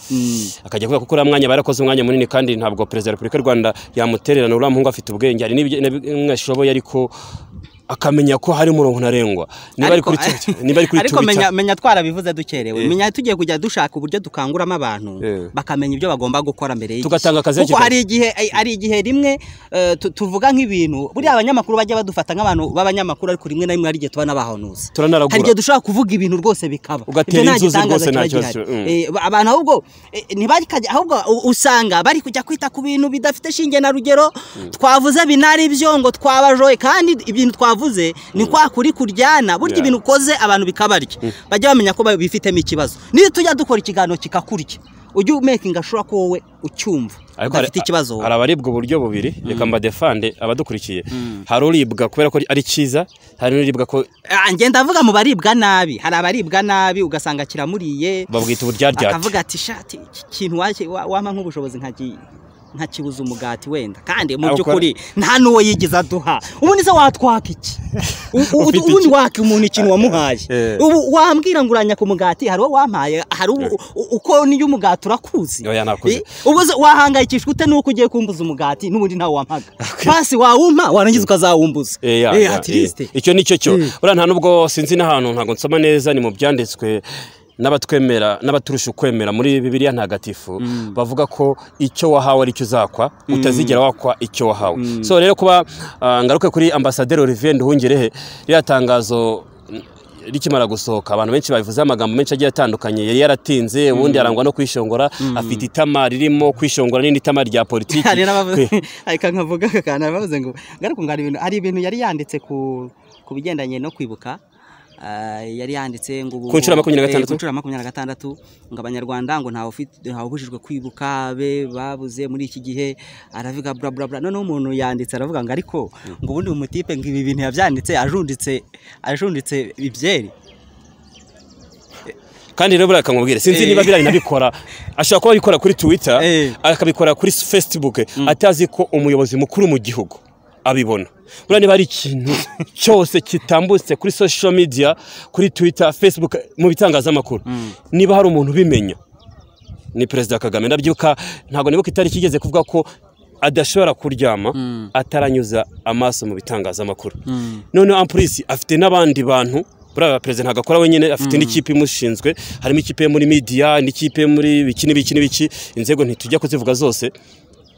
akajya kuvuga ko uriya mwanya barakoze umwanya munini kandi ntabwo perezida wa repubulika y'u rwanda yamutererana uriya muhungu afite ubwenge hari n'ibyo- na bimwe ashoboye ariko akamenya ko hari umurongo ntarengwa niba ari kuri Twitter- niba ari kuri ariko twitter menya, menya twarabivuze dukerewe menya tugiye kujya dushaka uburyo dukanguramo abantu Eh. bakamenya ibyo bagomba gukora mbere y'igihe Tugatanga akazi kuko hakiri hari igihe ai- hari igihe rimwe eh, tu- tuvuga nk'ibintu buriya abanyamakuru bajya badufata nk'abantu b'abanyamakuru ariko rimwe na rimwe hari igihe tuba n'abahanuzi Turanaragura. hari igihe dushobora kuvuga ibintu rwose bikaba Ibyo Ugatera nta inzuzi gitangaza rwose nta kiba kibazo gihari. kiba- mm. Eh, ba- abantu ahubwo eh, ntibakajya ahubwo u- usanga bari kujya kwita ku bintu bidafite shinge na rugero twavuze binari byo ngo twabajoye kandi ibintu twavuze ni kwa kuri kuryana burya Yeah. ibintu ukoze abantu bikabarya bajya bamenya ko bifitemo ikibazo niyo tujya dukora ikiganiro kikakurya ujye umekinga ashobora ko wowe ucyumva Ariko hari- udafite ikibazo wowe hari abaribwa uburyo bubiri reka mbadefande abadukurikiye hari uribwa kubera ko ari cyiza hari n'uribwa ko Ah, njye ndavuga mu baribwa nabi hari abaribwa nabi ugasanga kiramuriye babwita uburyaryate akavuga ati shati iki kintu waki- wa- wampa nk'ubushobozi nkagi- nkakibuza umugati wenda kandi mu Ah, ukora- by'ukuri nta n'uwo yigeze aduha ubundi se watwaka iki U- u- Ufite ubundi iki? waka umuntu ikintu wamuhaye Eh. ubu wambwira ngo uranyaka umugati hari uwo wampaye hari uwo- u- uko niyo umugati urakuzi Oya, nakuzi. Eh, ubwo se wahangayikishwa ute nuko ugiye kumbuza umugati n'ubundi ntawe wampaga pasi wawumpa warangiza ukazawumbuza Eh, ya, Eh, ya, at least. eh. icyo nicyo cyo buriya nta nubwo sinzi n'ahantu ntabwo nsoma neza ni mu byanditswe n'abatwemera n'abaturusha ukwemera muri bibiliya ntagatifu bavuga ko icyo wahawe ari cyo uzakwa utazigera wakwa icyo wahawe so rero kuba ah, ngaruke kuri ambasaderi olivier nduhungirehe ririya tangazo mm, rikimara gusohoka abantu benshi babivuze amagambo menshi agiye atandukanye yari yaratinze ubundi arangwa no kwishongora afite itama ririmo kwishongora n'indi tama rya politiki hari n'abavuze Kwe- ariko nkavuga akantu abavuze ngo ngaruka ngo hari ibintu hari ibintu yari yanditse ku ku bigendanye no kwibuka ah, yari yanditse ngo ubu- Ku nshuro ya makumyabiri eh, na gatandatu. ku nshuro ya makumyabiri na gatandatu ngo abanyarwanda ngo ntawe ufite- ntawubujijwe kwibuka be babuze muri iki gihe aravuga bla bla bla noneho umuntu yanditse aravuga ngo ariko ngo ubundi umutipe ngo ibi bintu yabyanditse ajunditse ajunditse ibyeri kandi rero buriya kamubwire sinzi Eh. niba biriya binabikora ashobora kuba abikora kuri twitter Eh. akabikora kuri facebook atazi ko umuyobozi mukuru mu gihugu abibona buriya niba hari ikintu cyose kitambutse kuri social media kuri twitter facebook mu bitangazamakuru niba hari umuntu ubimenya ni perezida kagame ndabyuka ntabwo nibuka itariki igeze kuvuga ko adashobora kuryama ataranyuza amaso mu bitangazamakuru noneho ampurisi afite n'abandi bantu buriya perezida ntabwo akora wenyine afite n'ikipe imushinzwe harimo ikipe yo muri midiya n'ikipe yo muri biki n'ibiki n'ibiki inzego ntitujya kuzivuga zose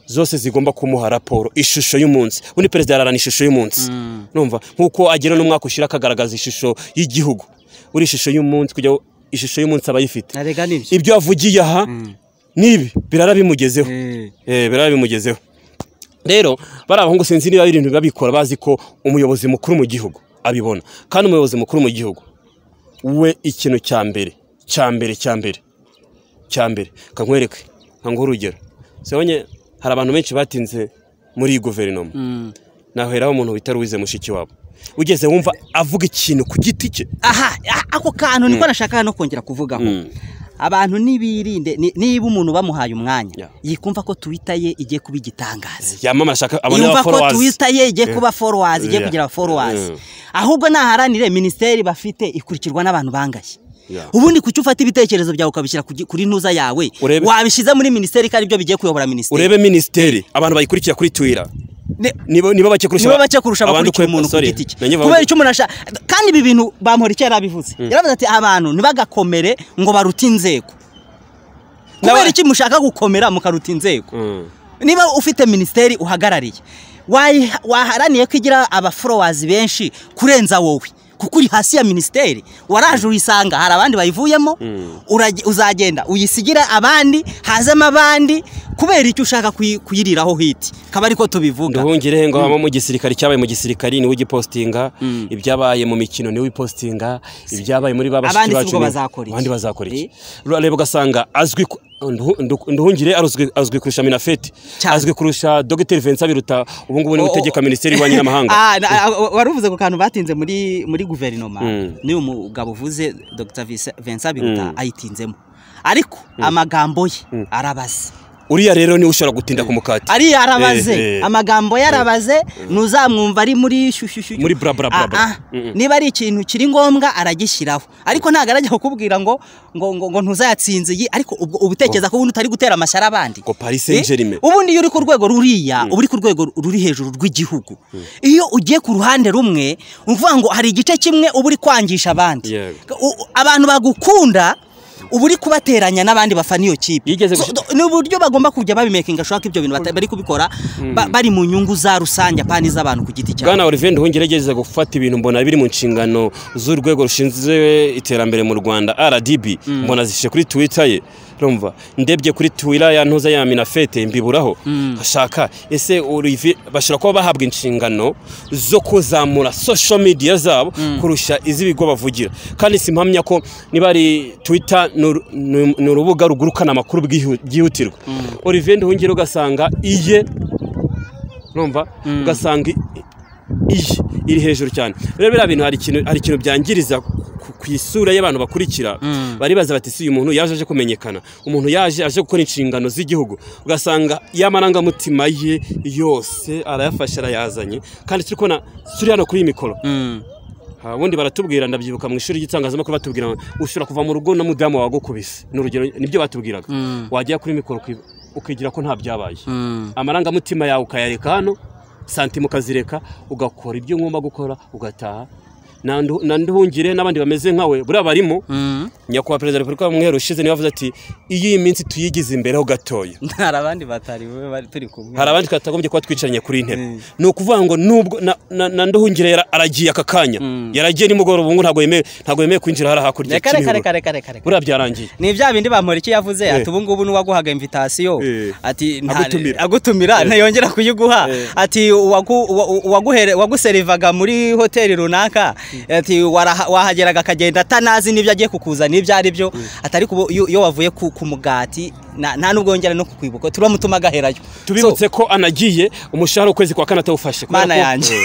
zose zigomba kumuha raporo ishusho y'umunsi ubundi perezida yararana ishusho y'umunsi numva nk'uko agera n'umwaka ushyira akagaragaza ishusho y'igihugu buri ishusho y'umunsi kugira ngo ishusho y'umunsi aba ayifite narega nibyo ibyo yavugiye aha n'ibi birara bimugezeho Eh, biraba bimugezeho rero bariya bahungu sinzi niba ibintu biba bikora bazi ko umuyobozi mukuru mu gihugu abibona kandi umuyobozi mukuru mu gihugu we ikintu cya mbere cya mbere cya mbere cya mbere kankwereke nkanguhe urugero sebonye hari abantu benshi batinze muri iyi guverinoma naheraho umuntu witari uwize mushiki wabo ugeze wumva avuga ikintu ku giti cye aha a- ako kantu niko nashaka no kongera kuvugaho abantu nibirinde ni- niba umuntu bamuhaye umwanya Yeah. yikumva ko twita ye igiye kuba igitangaza yamamara ashaka abone yumva ko abaforowazi twita ye igiye kuba forowazi igiye Yeah. kugira forowazi Yeah. ahubwo naharanire minisiteri bafite ikurikirwa n'abantu bangaye Yeah. ubundi kuki ufata ibitekerezo byawe ukabishyira ku gi- kuri ntuza yawe Urebe- wabishyize muri minisiteri ko aribyo bigiye kuyobora minisiteri urebe minisiteri abantu bayikurikira kuri twira Ne- niba niba bake kurusha nibo bake kurusha abandi abakurikira kwe- umuntu ku sorry, giti cye nanjye kubera bavuga- icyo umuntu ashaka kandi ibi bintu bamuhora icyo yarabivuze yaravuze ati abantu ntibagakomere ngo barute inzego kubera iki mushaka gukomera mukaruta inzego Mm. niba ufite minisiteri uhagarariye wayi- waharaniye ko igira abaforowazi benshi kurenza wowe kuko uri hasi ya minisiteri waraje uyisanga hari abandi bayivuyemo urage- uzagenda uyisigira abandi hazemo abandi kubera icyo ushaka kuyi- kuyiriraho hiti kaba ariko tubivuga nduhungire ngo habamo mu gisirikare cyabaye mu gisirikari niwe ugipostinga ibyabaye mu mikino niwe ubipostinga ibyabaye muri ba Abandi si bashiki bacu bwo ni- bazakora iki? abandi bazakora iki Eh? reba ugasanga azwi ku- Nduhu- Nduhu- nduhungire aruzwi- azwi kurusha minafeti Cyane. azwi kurusha dogiteri vincent biruta ubu ngubu niwe Oh, oh. utegeka minisiteri y'ububanyi n'amahanga Ah, na- ah, wari uvuze ku kantu batinze muri muri guverinoma Mm. niyo umugabo uvuze dr Vincent- vincent biruta ayitinzemo ariko amagambo ye arabaze uriya rero niwe ushobora gutinda ku mukati ari yarabaze Eh, eh. amagambo yarabaze ntuzamwumva ari muri shushyushyu Muri bra bra bra bra. Ah, ah. Mm-mm. niba ari ikintu kiri ngombwa aragishyiraho ariko ntabwo arajya kukubwira ngo ngo ngo, ngo ntuzayatsinze iyi ariko ubwo uba utekereza ko ubundi utari gutera amashyari abandi Ngo Paris Saint-Germain. Eh, ubundi iyo uri ku rwego ruriya uba uri ku rwego ruri hejuru rw'igihugu iyo ugiye ku ruhande rumwe uvuga ngo hari igice kimwe uba uri kwangisha abandi Yego. U- u- abantu bagukunda uba uri kubateranya n'abandi bafana iyo kipe Yigeze So, gushi- do- ni uburyo bagomba kujya babimekinga ashobora ko ibyo bintu bata- bari kubikora ba- bari mu nyungu za rusange kandi z'abantu ku giti cyabo bwana olivier nduhungire agerageza gufata ibintu mbona biri mu nshingano z'urwego rushinzwe iterambere mu rwanda rdb mbona zishe kuri twitter ye rumva ndebye kuri twira ya ntuza ya minafete mbiburaho ashaka ese olivier bashobora kuba bahabwa inshingano zo kuzamura social media zabo kurusha iz'ibigo bavugira kandi simpamya ko niba ari twitter ni uru- ni- ni urubuga rugurukana amakuru bwihu- byihutirwa olivier nduhungire ugasanga iye urumva ugasanga i- iyi iri hejuru cyane rero biriya bintu hari ikintu hari ikintu byangiriza ku- ku isura y'abantu bakurikira baribaza bati si uyu muntu yaje aje kumenyekana umuntu yaje aje gukora inshingano z'igihugu ugasanga y'amarangamutima ye yose arayafashe arayazanye kandi turi kubona turi hano kuri iyi mikoro Ha, ubundi baratubwira ndabyibuka mu ishuri ry'itangazamakuru batubwira ngo, ushobora kuva mu rugo na mudamu wawe agukubise ni urugero nibyo batubwiraga wajya kuri mikoro uki- ukigira ko nta byabaye amarangamutima yawe ukayareka hano santima ukazireka ugakora ibyo ngomba gukora ugataha na Ndu- na nduhungire n'abandi bameze nkawe buriya barimo nyakubahwa perezida wa repubulika mu mwero ushize niwe yavuze ati iyo iyi minsi tuyigize imbereho gatoya hari abandi batari we bari turi kumwe hari abandi twatagombye kuba twicaranye kuri iyi ntebe ni ukuvuga ngo nubwo na- na na nduhungire yara- aragiye aka kanya yaragiye nimugoroba ubu ngubu ntabwo yemewe ntabwo yemewe kwinjira hariya hakurya reka reka Kimihurura. reka reka reka reka buriya byarangiye ni bya bindi bamporiki yavuze ati Eh. ubu ngubu n'uwaguhaga invitasiyo Eh. ati nta- Agutumira. agutumira ntiyongera kuyiguha ati uwagu- uwa- uwaguhere- waguserivaga muri hoteli runaka ati waraha- wahageraga akagenda atanazi n'ibyo agiye kukuzana ibyo ari byo ati ariko ubu iyo iyo wavuye ku ku mugati na- nta n'ubwo yongera no kukwibuka turamutuma agaherayo tubibutse ko anagiye umushahara ukwezi kwa kane atawufashe kubera mana ko- yanjye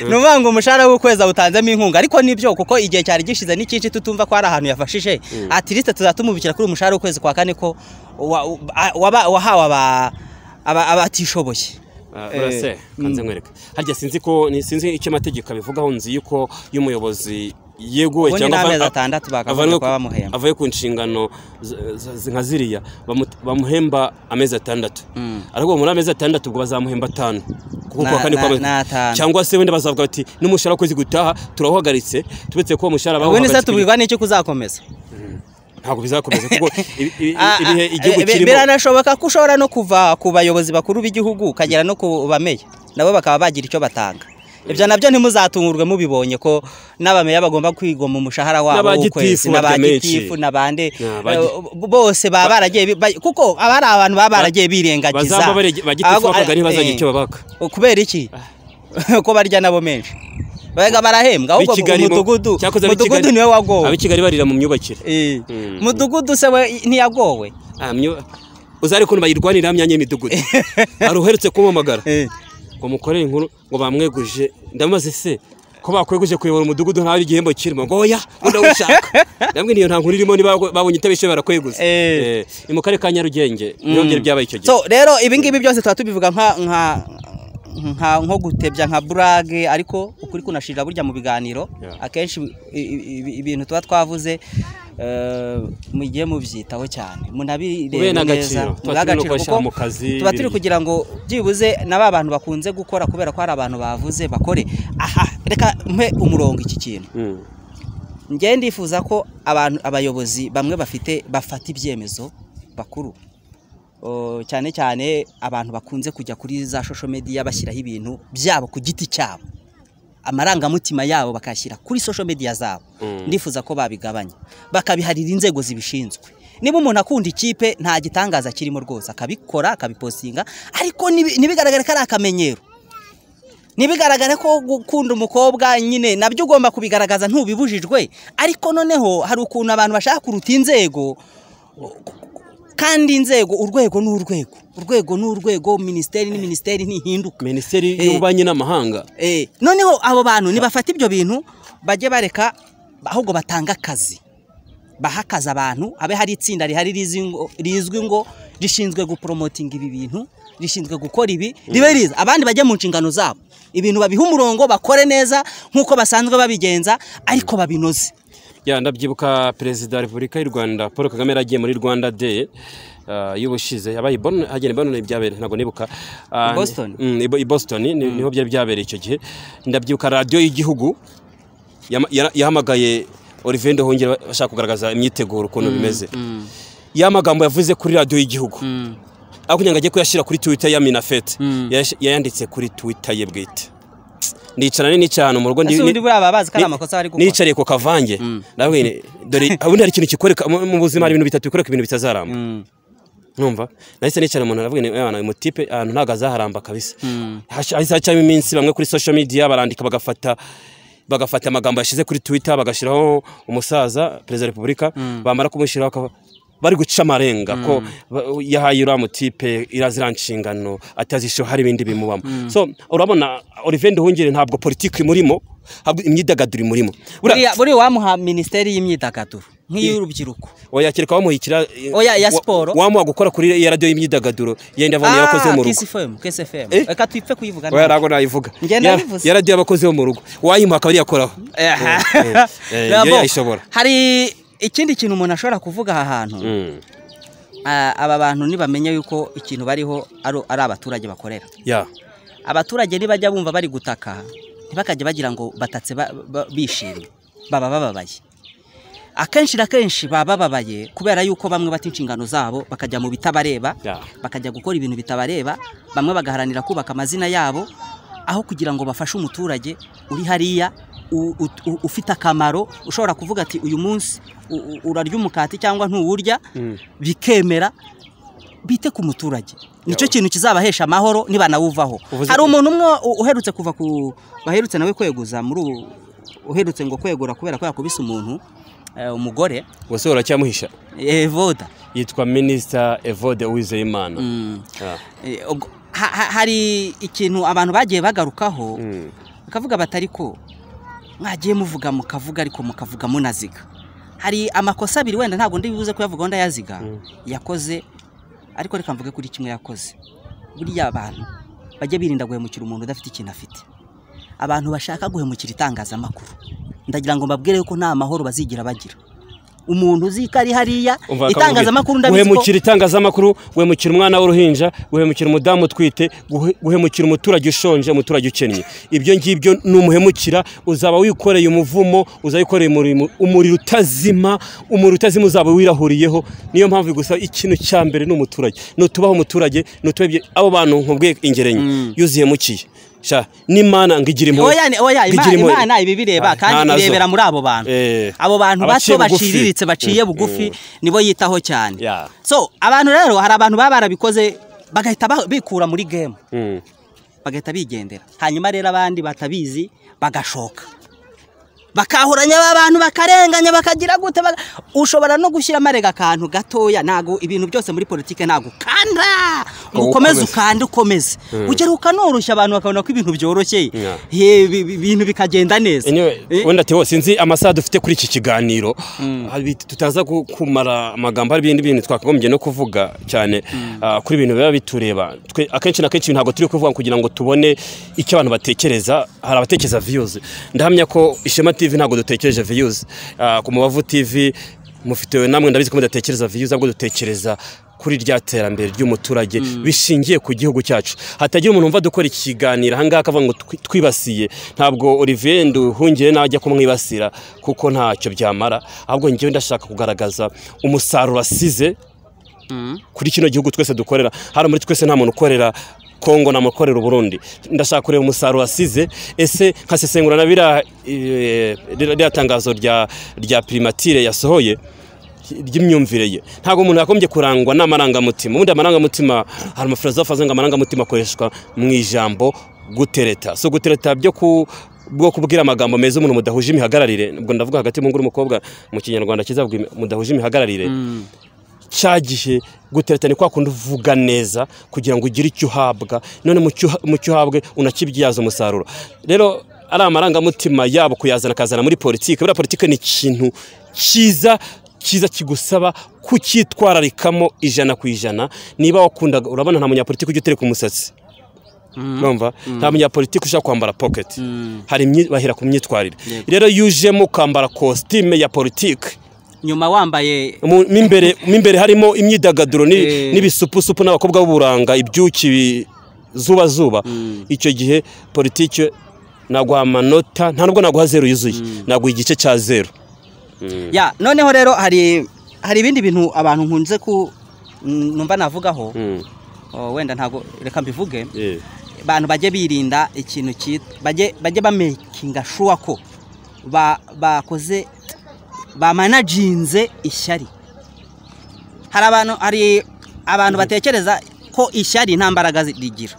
ni ukuvuga ngo umushahara w'ukwezi awutanzemo inkunga ariko nibyo kuko igihe cyari gishize n'icyinshi tutumva ko hari ahantu yafashije atirisite tuzatumubikira kuri umushahara w'ukwezi kwa kane ko wa- wa- waba- wahawe aba- aba- abatishoboye Eh, urase kanze nkwereke harya sinzi ko ni- sinzi icyo amategeko abivugaho nzi yuko iyo umuyobozi yeguwe Ubundi cyangwa ni amezi ava- atandatu bakagombye avanwe kuba ku- bamuhemba. avuye ku nshingano z- z- nka ziriya bamu- bamuhemba amezi atandatu ariko muri amezi atandatu ubwo bazamuhemba atanu kuko Na- kuwa kane na- kwa- na atanu. cyangwa se wenda bazavuga bati n'umushahara w'ukwezi gutaha turahagaritse tubetse ko uwo mushahara ubu ni se bawuhagaritse tubwirwa n'icyo kuzakomeza ntabwo bizakomeza kuko ibi- ibi- Ah, ibihe ah, igihugu eh, bi- kirimo biranashoboka ko ushobora no kuva ku bayobozi bakuru b'igihugu ukagera no ku bameya nabo bakaba bagira icyo batanga ibyo nabyo ntimuzatungurwe mubibonye ko n'abameya bagomba kwigoma umushahara wabo N'abagitifu w'ukwezi barya menshi. n'abagitifu n'abande N'abagi- eh, b- bose baba baragiye bi- ba- kuko aba ari abantu baba baragiye birengagiza bazaba barege- bagitifu Ahubwo- bakagira ntibazagira eh, icyo babaka kubera iki ko barya nabo menshi Bega barahembwa ahubwo Ab'i Kigali mu- umudugudu cyakoze ab'i umudugudu Kigali- niwe wagowe ab'i Kigali barira mu myubakire Eh, Mm. mudugudu se we ntiyagowe Ah, myo- uzare ukuntu bayirwanira myanya y'imidugudu hari uherutse kumpamagara Eh. ngo mukorere inkuru ngo bamweguje ndamubaze se ko bakweguje kuyobora umudugudu ntabe igihembo kirimo ngo oya ngo ndawushaka ndabwira niyo nta nkuru irimo niba babonye itabishoye barakweguza Eh. Eh, ni mu karere ka Nyarugenge niho byari byabaye icyo gihe so rero ibingibi byose tuba tubivuga nka nka nka nko gutebya nka burage ariko ukuri kunashirira burya mu biganiro Yeah. akenshi i- i- i- ibintu tuba twavuze eh, mugiye mubyitaho cyane Mubihe munabirebe neza n'agaciro. Tuba mubihe turimo agaciro kubashyira kuko mu kazi, tuba turi biri- kugira ngo byibuze na ba bantu bakunze gukora kubera ko hari abantu bavuze bakore aha reka mpe umurongo iki kintu Mm. njye ndifuza ko abantu abayobozi bamwe bafite bafata ibyemezo bakuru O, cyane cyane abantu bakunze kujya kuri za social media bashyiraho ibintu byabo ku giti cyabo amarangamutima yabo bakayashyira kuri social media zabo ndifuza ko babigabanya bakabiharira inzego zibishinzwe niba umuntu akunda ikipe nta gitangaza kirimo rwose akabikora akabipostinga ariko nibi- ntibigaragare ko ari akamenyero ntibigaragare ko gukunda umukobwa nyine nabyo ugomba kubigaragaza ntubibujijwe ariko noneho hari ukuntu abantu bashaka kuruta inzego kandi inzego urwego ni urwego urwego ni urwego minisiteri ni minisiteri ntihinduka minisiteri Eh. y'ububanyi n'amahanga Eh, noneho abo bantu nibafata ibyo bintu bajye bareka ahubwo batanga akazi baha akazi abantu habe hari itsinda rihari rizi ngo- rizwi ngo rishinzwe guporomotinga ibi bintu rishinzwe gukora ibi ribe riza abandi bajya mu nshingano zabo ibintu babiha umurongo bakore neza nk'uko basanzwe babigenza ariko babinoze ya ndabyibuka perezida wa repubulika y'u rwanda paul kagame yari agiye muri rwanda day ah, y'ubushize yabaye Bon- agenda i bonn byabereye ntabwo nibuka Ah, I Boston? mm, i Bo- i boston ni- niho byari byabereye icyo gihe ndabyibuka radiyo y'igihugu yama- yara- yahamagaye olivier ndohongere bashaka kugaragaza imyiteguro ukuntu bimeze ya magambo yavuze kuri radiyo y'igihugu ariko kugira ngo ajye kuyashyira kuri twitter ya minafete yayash- yayanditse kuri twitter ye bwite nicara nini cyane mu rugo ndi- ese ubundi ni- buriya baba bazi ko ari ni- amakosa bari gukora nicariye ku kavange ndabona ni- dore ubundi hari ikintu kikwereka mu mu buzima hari ibintu bitatu bikwereka ibintu bitazaramba numva nahise nicara umuntu aravuga ni "Eh, bana, uyu mutipe ahantu ntabwo azaharamba kabisa Hash- hahise hacamo iminsi bamwe kuri social media barandika bagafata bagafata amagambo yashize kuri twitter bagashyiraho umusaza perezida wa repubulika bamara kumushyiraho akaba- bari guca amarenga ko ba- yahaye uriya mutipe iriya ziriya nshingano atazishyiraho hari ibindi bimubamo so urabona olivier nduhungire ntabwo politiki imurimo ntabwo imyidagaduro imurimo buriya Buriya- buriya uwamuha minisiteri y'imyidagaduro nk'iy'urubyiruko wayakirika wamuhikira eh, Oya, ya wa- siporo. wamuha gukora kuri ya radiyo y'imyidagaduro yenda avanye yarakoze mu rugo kesifemu kesifemu Eh? reka twipfe kuyivuga oya ntabwo nayivuga Njye Ya- nabivuze. ya radiyo y'abakozi bo mu rugo wayimuha akaba ariyakoraho Aha. eh, Nabo, yo yayishobora. hari ikindi kintu umuntu ashobora kuvuga aha hantu Ah, aba bantu nibamenya yuko ikintu bariho ari ari abaturage bakorera ya abaturage nibajya bumva bari gutaka ntibakajye bagira ngo batatse ba- ba- bishimye baba bababaye akenshi na kenshi baba bababaye kubera yuko bamwe bata inshingano zabo bakajya mu bitabareba Ya. bakajya gukora ibintu bitabareba bamwe bagaharanira kubaka amazina yabo aho kugira ngo bafashe umuturage uri hariya u- ut- u- ufite akamaro ushobora kuvuga ati uyu munsi u- u- urarya umukati cyangwa ntuwurya bikemera bite ku muturage nicyo kintu kizabahesha amahoro nibanawuvaho Uvuze- hari umuntu umwe u- uherutse kuva ku baherutse nawe kweguza muri ubu uherutse ngo kwegura kubera ko yakubise umuntu eh, umugore ubuse uracyamuhisha eh, voda yitwa minisita evode uwizeyimana Ya. Eh, ubwo- ha- ha- hari ikintu abantu bagiye bagarukaho bakavuga bati ariko mwagiye muvuga mukavuga ariko mukavuga munaziga hari amakosa abiri wenda ntabwo ndibuze kuyavuga wenda yaziga yakoze ariko reka mvuge kuri kimwe yakoze buriya abantu bajye birinda guhemukira umuntu udafite ikintu afite abantu bashaka guhemukira itangazamakuru ndagira ngo mbabwire yuko nta mahoro bazigira bagira umuntu uzi ko ari hariya Umva itangazamakuru akamubwira. ndabizi ko guhemukira itangazamakuru guhemukira umwana w'uruhinja guhemukira umudamu utwite guhe- guhemukira umuturage ushonje umuturage ukennye ibyo ngibyo numuhemukira uzaba wikoreye umuvumo uzaba wikoreye umurimo- umuriro utazima umuriro utazima uzaba wirahuriyeho niyo mpamvu gusa ikintu cya mbere ni umuturage nutubaho umuturage nutubaho ibyo- abo bantu nkubwiye ingerenye iyo uzihemukiye sha n'imana ngo igira impuhwe oya ni- oya ngo Ima- igira impuhwe. imana ibi bireba Ah, nta kandi nazo. irebera muri abo bantu Eh. abo bantu Abaciye bato bugufi. baciriritse baciye Mm, bugufi mm. nibo yitaho cyane Yeah. so abantu rero hari abantu baba barabikoze bagahita ba- bikura muri game Mm. bagahita bigendera hanyuma rero abandi batabizi bagashoka bakahuranya aba bantu bakarenganya bakagira gute baga- ushobora no gushyiramo arega akantu gatoya ntago ibintu byose muri politiki ntago ukanda ngo ukomeze ukande ukomeze ugera ukanorushya abantu bakabona ko ibintu byoroshye Yeah. Ye, bi- bi- ibintu bikagenda neza anyway, Eh, wenda Theo sinzi amasaha dufite kuri iki kiganiro Abi- tutaza ku- kumara amagambo hari ibindi bintu twakagombye no kuvuga cyane ah, kuri ibintu biba bitureba Twe- akenshi na kenshi ntabwo turi kuvuga kugira ngo tubone icyo abantu batekereza hari abatekereza viyuzi ndahamya ko ishema tv ntabwo dutekereje viyuzi ku mubavu tv mufite namwe ndabizi ko mudatekereza viyuzi ahubwo dutekereza kuri rya terambere ry'umuturage bishingiye ku gihugu cyacu hatagira umuntu wumva dukora ikiganiro ahangaha akavuga ngo twi- twibasiye ntabwo Olivier Nduhungire nawe ajya kumwibasira kuko ntacyo byamara ahubwo njyewe ndashaka kugaragaza umusaruro asize kuri kino gihugu twese dukorera hari muri twese nta muntu ukorera kongo nta muntu ukorera uburundi ndashaka kureba umusaruro asize ese nkasesengura na biriya eh, ririya tangazo rya rya primatire yasohoye ry'imyumvire ye ntabwo umuntu yagombye kurangwa n'amarangamutima ubundi amarangamutima hari amafilozofe avuga ngo amarangamutima akoreshwa mu ijambo gutereta so gutereta byo ku bwo kubwira amagambo meza umuntu mudahuje imihagararire ubwo ndavuga hagati y'umuhungu n'umukobwa mu kinyarwanda kizavuga imi- mudahuje imihagararire cya gihe gutereta ni kwa kundi uvuga neza kugira ngo ugire icyo uhabwa none mu cyo uha- mu cyo uhabwe unakibyaza umusaruro rero ari amarangamutima yabo kuyazana akazana muri politiki buriya politiki ni ikintu cyiza cyiza kigusaba kucyitwararikamo ijana ku ijana niba wakundaga urabona nta munyapolitiki ujya utereka umusatsi numva nta munyapolitiki ushaka kwambara pocket hari imyi- bahera ku myitwarire rero iyo ujemo ukambara kositime ya politiki nyuma wambaye mu mo imbere mo imbere harimo imyidagaduro ni- Eh. n'ibisupusupu n'abakobwa b'uburanga ibyuki bi- zuba zuba icyo gihe politiki naguha amanota nta nubwo naguha zeru yuzuye naguha igice cya zeru ya noneho rero hari hari ibindi bintu abantu nkunze ku numva navugaho Oh, wenda ntago reka mbivuge Eh. abantu bajye birinda ikintu cyitwa bajye bajye bamakinga shuwa ko ba- bakoze bamanaginze ishyari hari abantu hari abantu batekereza ko ishyari nta mbaraga zi- rigira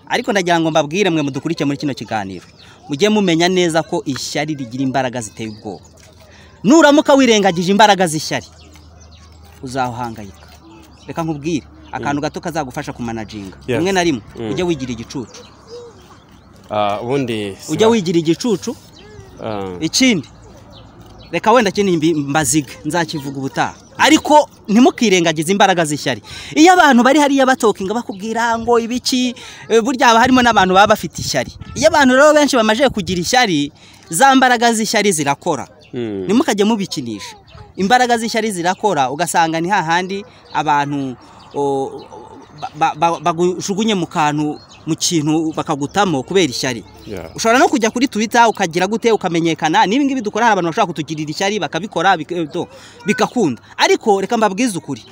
ariko ndagira ngo mbabwire mwe mudukurikire muri kino kiganiro mujye mumenya neza ko ishyari rigira imbaraga ziteye ubwoba nuramuka wirengagije imbaraga z'ishyari uzahangayika reka nkubwire akantu gato kazagufasha kumanaginga Yes. rimwe na rimwe Mm. ujye wigira igicucu Ah, ubundi ujye wigira igicucu Ah, ikindi reka wenda kindi mbi- mbazige nzakivuga ubutaha ariko ntimukirengagize imbaraga z'ishyari iyo abantu bari hariya batokinga bakubwira ngo ibiki eh, burya haba harimo n'abantu baba bafite ishyari iyo abantu rero benshi bamaze kugira ishyari za mbaraga z'ishyari zirakora Mm. ntimukajye mubikinisha imbaraga z'ishyari zirakora ugasanga ni hahandi abantu o, ba- ba- bagujugunye mu kantu mu kintu bakagutamo kubera ishyari Yeah. ushobora no kujya kuri twitter ukagira gute ukamenyekana n'ibi ngibi dukora hari abantu bashobora kutugirira ishyari bakabikora bik- eh, to, bigakunda ariko reka mbabwize ukuri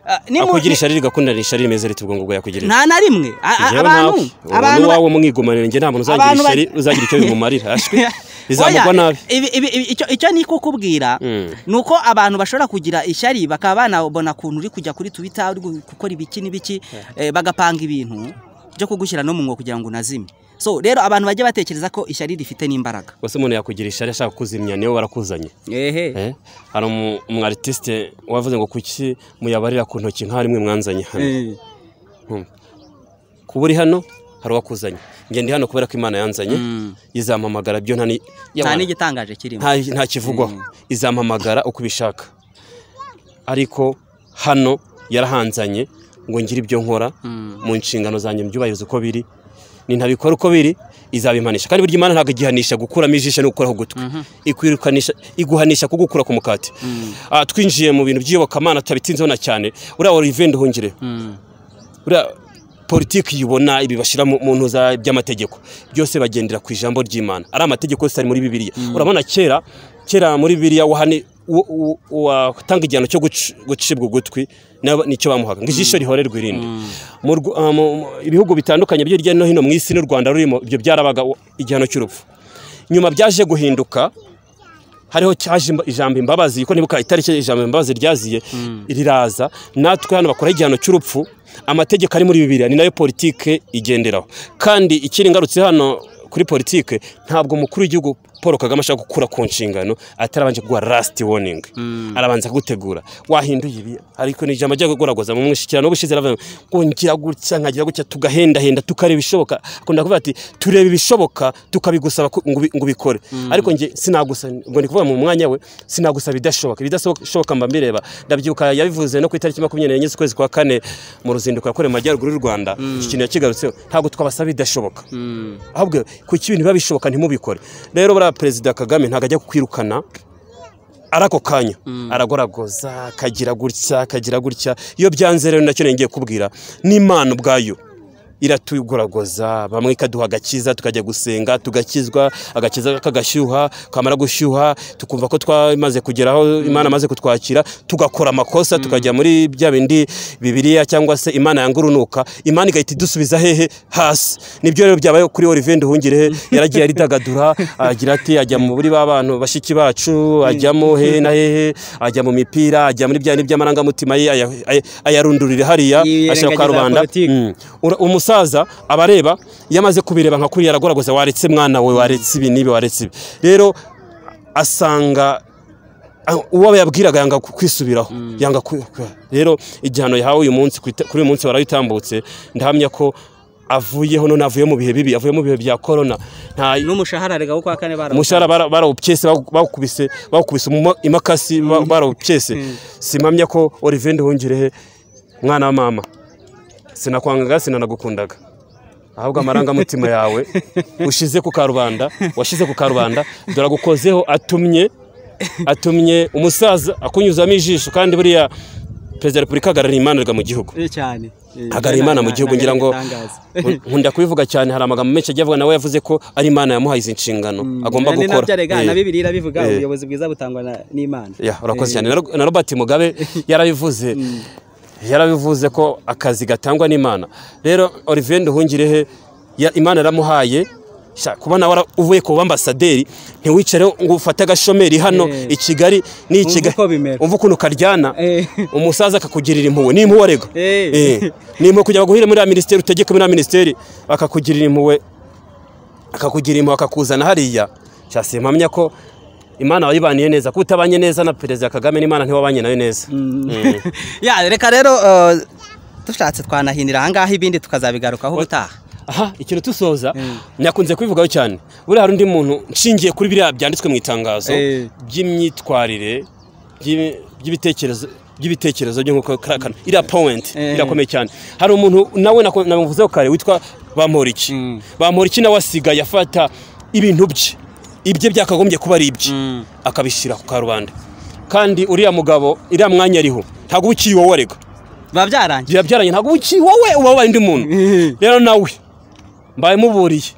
Ah, nimu- akugira ishyari rigakundana ishyari rimeze riti ubwo ngubwo yakugirira nta na rimwe A- a- Njyewe abantu nawe, uwo abantu ni ba- wawe umwigomanire njye nta muntu uzagira Abantu ba- ishyari uzagira icyo bimumarira ashwi bizamugwa Oya, nabi ibi- ibi- ibi- icyo- icyo ni kukubwira Mm. ni uko abantu bashobora kugira ishyari bakaba banabona ukuntu uri kujya kuri twitter uri gu- gukora ibiki n'ibiki eh, bagapanga ibintu byo kugushyira no mu mwobo kugira ngo unazime so rero abantu bajya batekereza ko ishyari rifite n'imbaraga gusa umuntu yakugira ishyari ashaka kuzimya niwe warakuzanye ehe Eh, hari umu- umu artiste wavuze ngo kuki muyabarira ku ntoki nka rimwe mwanzanye hano Eh. kuba uri hano hari uwakuzanye njye ndi hano kubera ko imana yanzanye izampamagara byo nta ni- nta Yawana, n'igitangaje kirimo nta- nta kivugwaho izampamagara uko ibishaka ariko hano yarahanzanye ngo ngire ibyo nkora mu nshingano zanjye mbyubahirize uko biri nintabikora uko biri izabimpanisha kandi burya imana ntabwo igihanisha gukuramo ijisho no gukuraho ugutwi ikwirukanisha iguhanisha kugukura ku mukati Ah, twinjiye mu bintu by'iyobokamana tutabitinzeho na cyane uriya olivier nduhungire buriya politiki yibona ibi bashyira mu mu ntuza by'amategeko byose bagendera ku ijambo ry'imana ari amategeko yose ari muri bibiliya urabona kera kera muri bibiliya wahani uwo- uwo- uwatanga igihano cyo guci- gucibwa ugutwi na- nicyo bamuhaga ngo ijisho rihorerwe irindi Mu Rw- ah, mu- mu- ibihugu bitandukanye byo hirya no hino mu isi n'u rwanda rurimo ibyo byarabaga u- igihano cy'urupfu nyuma byaje guhinduka hariho cyaje imba- ijambo imbabazi kuko nibuka itariki ijambo imbabazi ryaziye riraza natwe hano bakora igihano cy'urupfu amategeko ari muri bibiliya ni nayo politike igenderaho kandi ikiri ngarutse hano kuri politike ntabwo umukuru w'igihugu paul kagame ashaka gukura ku nshingano atarabanje kuguha lasiti woningi arabanza kugutegura wahinduye ibi ariko ni ijambo ajya kugoragoza mu mushyikirano ubushize aravuga ngo ngira gutya nkagira gutya tugahendahenda tukareba ibishoboka akunda kuvuga ati tureba ibishoboka tukabigusaba ku- ngo ubi- ngo ubikore ariko njye sinagusaba ngo ni kuvuga mu mwanya we sinagusaba idashoboka ibidashoboka mba mbireba ndabyibuka yabivuze no ku itariki makumyabiri n'enye z'ukwezi kwa kane mu ruzinduko yakorewe mu majyaruguru y'u rwanda iki kintu yakigarutseho ntabwo twabasaba ibidashobica ahubwo kuki ibintu biba bishoboka ntimubikore rero buriya perezida kagame ntabwo ajya kukwirukana ari ako kanya aragoragoza akagira gutya akagira gutya iyo byanze rero nacyo ngiye kubwira n'imana ubwayo iratugoragoza bamwe ikaduha agakiza tukajya gusenga tugakizwa agakiza kagashyuha kamara gushyuha tukumva ko twamaze kugeraho imana amaze kutwakira tugakora amakosa tukajya muri bya bindi bibiliya cyangwa se imana yanga urunuka imana igahita idusubiza hehe hasi nibyo rero byabaye kuri olivier nduhungire yaragiye aridagadura agira ati ajya muri ba bantu bashiki bacu ajyamo hehe na hehe ajya mu mipira ajya muri bya bindi by'amarangamutima ye aya- aya- ayarundurira hariya Yirengagiza ashyira kwa rubanda politiki. Mm. Ura- umusaza aba areba iyo amaze kubireba nka kuriya aragoragoza waretse mwana we waretse ibi n'ibi waretse ibi rero asanga ah, uwo yabwiraga yanga ku- kwisubiraho yanga ku- ku- rero igihano yahawe uyu munsi ku ita- kuri uyu munsi warayitambutse ndahamya ko avuyeho none avuye mu bihe bibi avuye mu bihe bya korona nta n'umushahara rega wo kwa kane barawutanga. umushahara bara- barawupyese bawu- bawukubise bawukubise mu ma- imakasi ba- barawupyese simamya ko Olivier Nduhungirehe mwana wa mama sinakwangaga sinanagukundaga ahubwo amarangamutima yawe ushize ku karubanda washize ku karubanda dore agukozeho atumye atumye umusaza akunyuzamo ijisho kandi buriya perezida wa repubulika ahagarariye imana arega mu gihugu Eh, cyane Eh, ahagarariye imana mu nta- gihugu nta- ngira ngo ntatangaza. nkunda kubivuga cyane hari amagambo menshi agiye avuga nawe yavuze ko ari imana yamuhaye izi nshingano agomba Kandi gukora nabyo arega Eh. na bibiliya irabivuga Eh. ubuyobozi bwiza butangwa na- n'imana Ya, urakoze Eh, cyane Na Ro- na robert mugabe yarabivuze yarabivuze ko akazi gatangwa n'imana rero olivier nduhungirehe ya- imana yaramuhaye Sha, kuba nawe ara- uvuye ku bambasaderi ntiwicare ngo ufate agashomeri hano Eh. i kigali ni i Umva Kigali. uko bimera. umva ukuntu karyana Eh. umusaza akakugirira impuhwe ni impuhwe arega Eh. Eh. ni impuhwe kujya baguhire muri ya minisiteri utegeke muri ya minisiteri bakakugirira impuhwe akakugira impuhwe akakuzana hariya cyase mpamya ko imana wayibaniye neza kuko utabanye neza na perezida kagame n'imana ntiwabanye nayo neza Mm. ya reka rero eh, dushatse twanahinira ahangaha ibindi tukazabigarukaho ubutaha aha ikintu dusoza nakunze kubivugaho cyane buriya hari undi muntu nshingiye kuri biriya byanditswe mu itangazo Eh. by'imyitwarire by'i- by'ibitekerezo by'ibitekerezo byo nkuko karakana iriya point Eh. irakomeye cyane hari umuntu nawe nako- namuvuzeho kare witwa bamporiki bamporiki nawe asigaye afata ibintu bye ibye byakagombye kuba ari ibye akabishyira ku karubanda kandi uriya mugabo iriya mwanya ariho ntabwo uba ukiri wowe arega biba byarangiye biba byaranye ntabwo uba ukiri wowe uba wabaye undi muntu rero nawe mbaye muburiye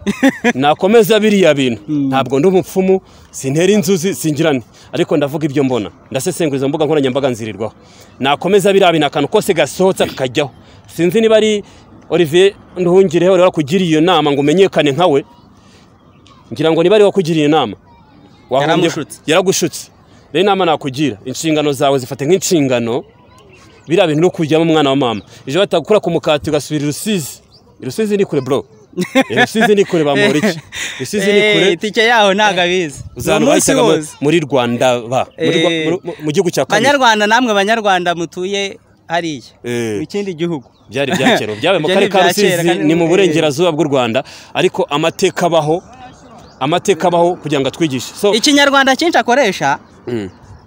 nakomeza biriya bintu ntabwo ndi umupfumu sintera inzuzi singirane ariko ndavuga ibyo mbona ndasesengura izo mbuga nkoranyambaga nzirirwaho nakomeza biriya bintu akantu kose gasohotse kakajyaho sinzi niba ari olivier nduhungireho rero akugiriye iyo nama ngo umenyekane nkawe ngira ngo niba ari wakugiriye inama Wahombye- Yaramushutse. yaragushutse rero inama nakugira inshingano zawe zifate nk'inshingano biriya bintu no kujyamo umwana wa mama ejo batakura ku mukati ugasubira i rusizi i rusizi ni kure bro I rusizi ni kure bamura iki rusizi ni Eh, kure itike yaho ntabwo abizi uzana Ni umunsi bahitaga mu- wose. muri rwanda ba Muri Rwa- Eh. mu- mu- mu gihugu cya kabiri banyarwanda namwe banyarwanda mutuye hariya Eh. mu kindi gihugu byari ibyakera byabaye mu Ibyo karere ni ka ibya kera, rusizi kandi- ni mu eh. burengerazuba bw'u rwanda ariko amateka abaho amateka abaho kugira ngo atwigishe so ikinyarwanda cyinshi akoresha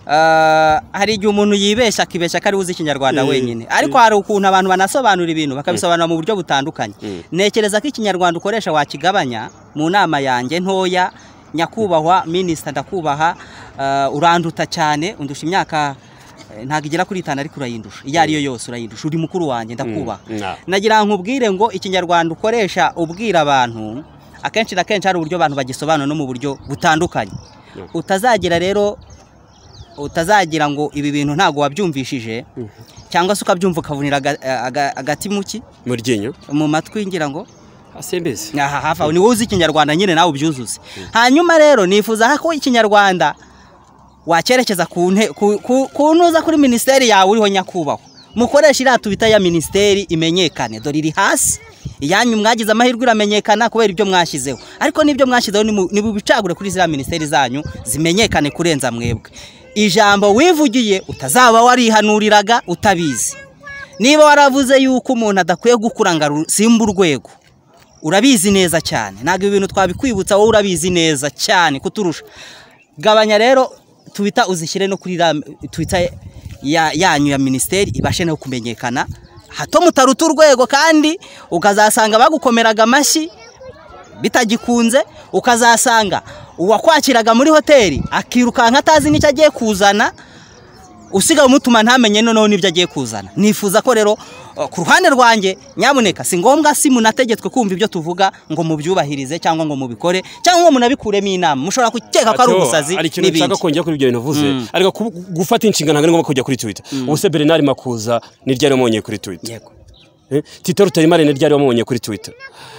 Ah, hari igihe umuntu yibeshya akibeshya ko ari uzi ikinyarwanda wenyine ariko hari ukuntu abantu banasobanura ibintu bakabisobanura mu buryo butandukanye ntekereza ko ikinyarwanda ukoresha wakigabanya mu nama yanjye ntoya nyakubahwa minisita ndakubaha ah, uranduta cyane undusha imyaka eh, ntabwo igera kuri itanu ariko urayindusha iyo ariyo yose urayindusha uri mukuru wanjye ndakubaha na. nagira ngo nkubwire ngo ikinyarwanda ukoresha ubwira abantu akenshi na kenshi hari uburyo abantu bagisobanura no mu buryo butandukanye utazagira rero utazagira ngo ibi bintu ntabwo wabyumvishije cyangwa se ukabyumva ukavunira aga- aga- agati mu ki mu ryinyo mu matwi ngira ngo asembeze aha hafi aho niwe uzi ikinyarwanda nyine nawe ubyuzuze hanyuma rero nifuza ko ikinyarwanda wacyerekeza ku nte- ku- ku- ku ntuza kuri minisiteri yawe uriho nyakubahwa mukoreshe iriya tubita ya minisiteri imenyekane dore iri hasi iyanyu mwagize amahirwe iramenyekana kubera ibyo mwashyizeho ariko n'ibyo mwashyizeho nimu- nibubicagure kuri ziriya minisiteri zanyu zimenyekane kurenza mwebwe ijambo wivugiye utazaba warihanuriraga utabizi niba waravuze yuko umuntu adakwiye gukura ngo aru- simba urwego urabizi neza cyane ntabwo ibi bintu twabikwibutsa wowe urabizi neza cyane kuturusha gabanya rero twita uzishyire no kuri twita yanyu ya minisiteri ibashe no kumenyekana hato mutaruta urwego kandi ukazasanga bagukomeraga amashyi bitagikunze ukazasanga uwakwakiraga muri hoteli akirukanka atazi n'icyo agiye kuzana usigaye umutuma ntamenye noneho n'ibyo agiye kuzana nifuza ko rero uh, ku ruhande rwanjye nyabuneka si ngombwa si munategetswe kumva ibyo tuvuga ngo mubyubahirize cyangama ngo mubikore cyangwa ngo munabikuremo inama mushobora gukeka ko ari Ateo, ubusazi hari ikintu nshaka n'ibindi kongera kuri ibyo bintu uvuze ariko ku- gufata inshingano ntabwo ari ngombwa kujya kuri twitter ubuse bernard makuza ni ryari wamubonye kuri twitter Yego. Eh, tito rutayimare ni ryari wamubonye kuri twitter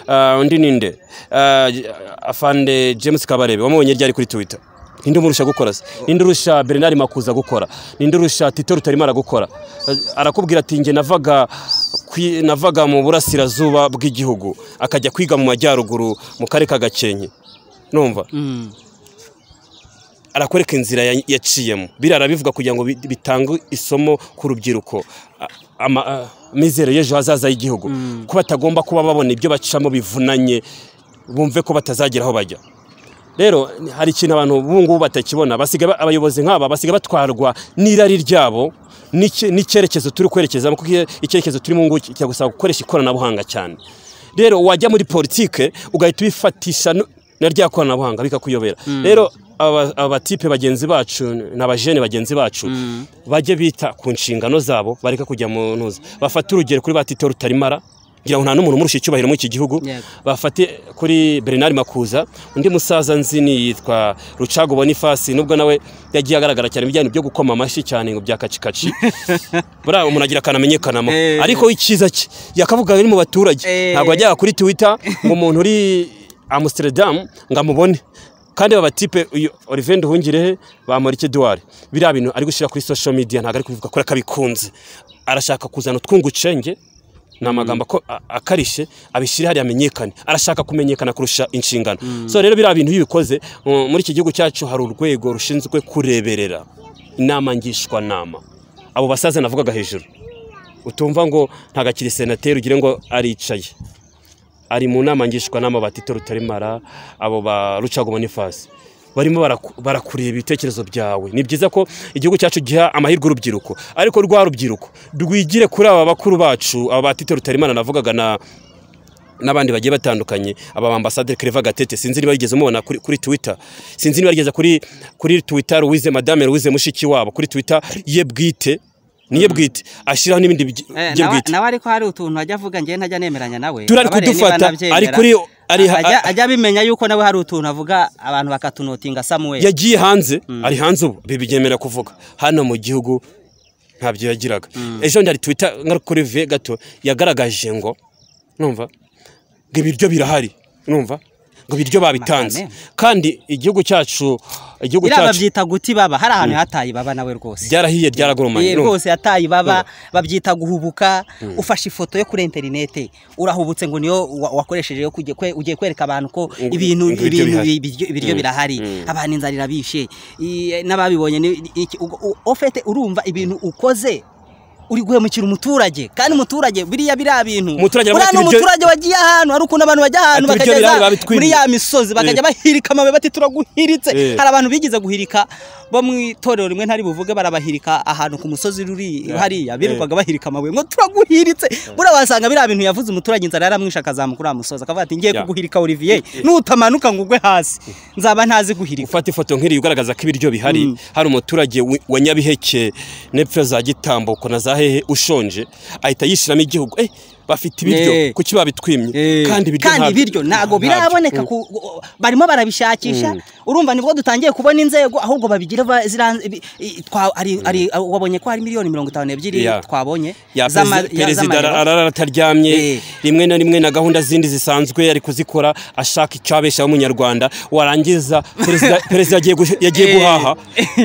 Ah, undi ninde Ah, j- afande james kabarebe wamubonye ryari kuri twitter ninde umurusha gukora se ninde urusha bernard makuza gukora ninde urusha tito rutayimare gukora Ah, arakubwira ati njye navaga kwi- navaga mu burasirazuba bw'igihugu akajya kwiga mu majyaruguru mu karere ka gakenke numva Mm. arakwereka inzira ya- yaciyemo biriya arabivuga kugira ngo bi- bitange isomo ku rubyiruko A- ama- a- amizero y'ejo hazaza y'igihugu ko batagomba kuba babona ibyo bacamo bivunanye bumve ko batazagera aho bajya rero hari ikintu abantu ubu ngubu batakibona basigaye ba- abayobozi nk'aba basigaye batwarwa n'irari ryabo n'icye- n'icyerekezo turi kwerekezamo kuko icye- icyerekezo turimo ngubu kijya gusaba gukoresha ikoranabuhanga cyane rero wajya muri politike ugahita ubifatisha nu- na rya koranabuhanga bikakuyobera rero aba- aba batipe bagenzi bacu n'abajene bagenzi bacu bajye bita ku nshingano zabo bareka kujya mu ntuza bafate urugero kuri ba tito rutarimara ngira ngo nta n'umuntu umurusha icyubahiro muri iki gihugu Yego. bafate kuri bernard makuza undi musaza nzi ni yitwa rucago bonifasi nubwo nawe yagiye agaragara cyane ibijyanye byo gukoma amashyi cyane ngo bya kacikaci buriya umuntu agira akantu amenyekanamo Eh. ariko icyiza cye yakavuga ari mu baturage Eh. ntabwo yajyaga kuri twitter ngo umuntu uri amsterdam ngo amubone kandi aba batipe uyu Olivier Nduhungirehe bamurike Edouard biriya bintu ari gushyira kuri social media ntabwo ari kubivuga kubera ko abikunze arashaka kuzana utwungucenge ni amagambo ako- a- akarishye abishyire hariya amenyekane arashaka kumenyekana kurusha inshingano so rero biriya bintu iyo ubikoze mu- muri iki gihugu cyacu hari urwego rushinzwe kureberera inama ngishwanama abo basaza navugaga hejuru utumva ngo ntakiri senateri ugire ngo aricaye ari mu nama ngishwanama ba tito rutarimara abo ba rucago bonifasi barimo baraku- barakureba ibitekerezo byawe ni byiza ko igihugu cyacu giha amahirwe urubyiruko ariko rwa rubyiruko rwigire kuri aba bakuru bacu aba ba tito rutarimana navugaga na n'abandi bagiye batandukanye aba bambasaderi Claver Gatete sinzi niba yigeze mubona kuri, kuri Twitter sinzi niba yigeze kuri kuri Twitter Louise Madame Louise Mushiki wabo kuri Twitter ye bwite niye bwite ashiraho n'ibindi byi- Eh, bye nawe- bwite nawe ariko hari utuntu ajya avuga njyewe ntajya nemeranya nawe Turari Abareba niba kudufata, nabyemera. ari kuri- ari ha- Ajya- ajya abimenya yuko nawe hari utuntu avuga abantu bakatunotinga samuel yagiye hanze ari hanze ubu bibyemera kuvuga hano mu gihugu ntabyo yagiraga ejo bundi hari twita kuri ve gato yagaragaje ngo numva ngo ibiryo birahari numva ngo ibiryo babitanze kandi igihugu cyacu igihugu biriya cyacu babyita guti baba hari ahantu hataye ibaba nawe rwose byarahiye byaragurumanye Ye, urumva? rwose yataye ibaba babyita guhubuka ufashe ifoto yo kuri interineti urahubutse ngo niyo wa- wakoresheje yo kujya kwe- ugiye kwereka abantu ko ibintu ngo ibiryo ibintu bihari. ibiryo ibiryo birahari abantu inzara irabishe i- n'ababibonye ni- iki- ugo- u- ofete urumva ibintu ukoze uri guhemukira umuturage kandi umuturage biriya biriya bintu Umuturage aravuga uriya ni ati ibiryo- umuturage wagiye ahantu hari ukuntu abantu bajya ahantu Ati ibiryo bakageza birahari babitwimye. muri ya misozi bakajya Eh. bahirika amabuye bati turaguhiritse Eh. hari abantu bigize guhirika bo mu itorero rimwe ntari buvuge barabahirika ahantu ku musozi ruri hariya birirwaga bahirika amabuye ngo turaguhiritse buriya wasanga biriya bintu yavuze umuturage inzara yaramwishe akazamuka uriya musozi akavuga ati ngiye Yeah. kuguhirika Olivier nutamanuka ngo ugwe hasi nzaba ntazi guhirika ufata ifoto nk'iriya ugaragaza ko ibiryo bihari hari umuturage wi- wa nyabiheke n'epfo za gitambuko na za hehe ushonje ahita yishiramo igihugu eh bafite Eh. ibiryo kuki babitwimye Eh, kandi ibiryo ntabyo- ntabwo biraboneka ku- barimo barabishakisha urumva nibwo dutangiye kubona inzego ahubwo babigira ba- zira- ibi- i- twa- ari- ari- wabonye ko hari miliyoni mirongo itanu n'ebyiri Yeah. twabonye ya z'ama- perezi- ya- perezida z'amayero. arara Eh. ataryamye rimwe na rimwe na gahunda zindi zisanzwe ari kuzikora ashaka icyabeshaho umunyarwanda warangiza perezida perezida yagiye guh- yagiye Eh. guhaha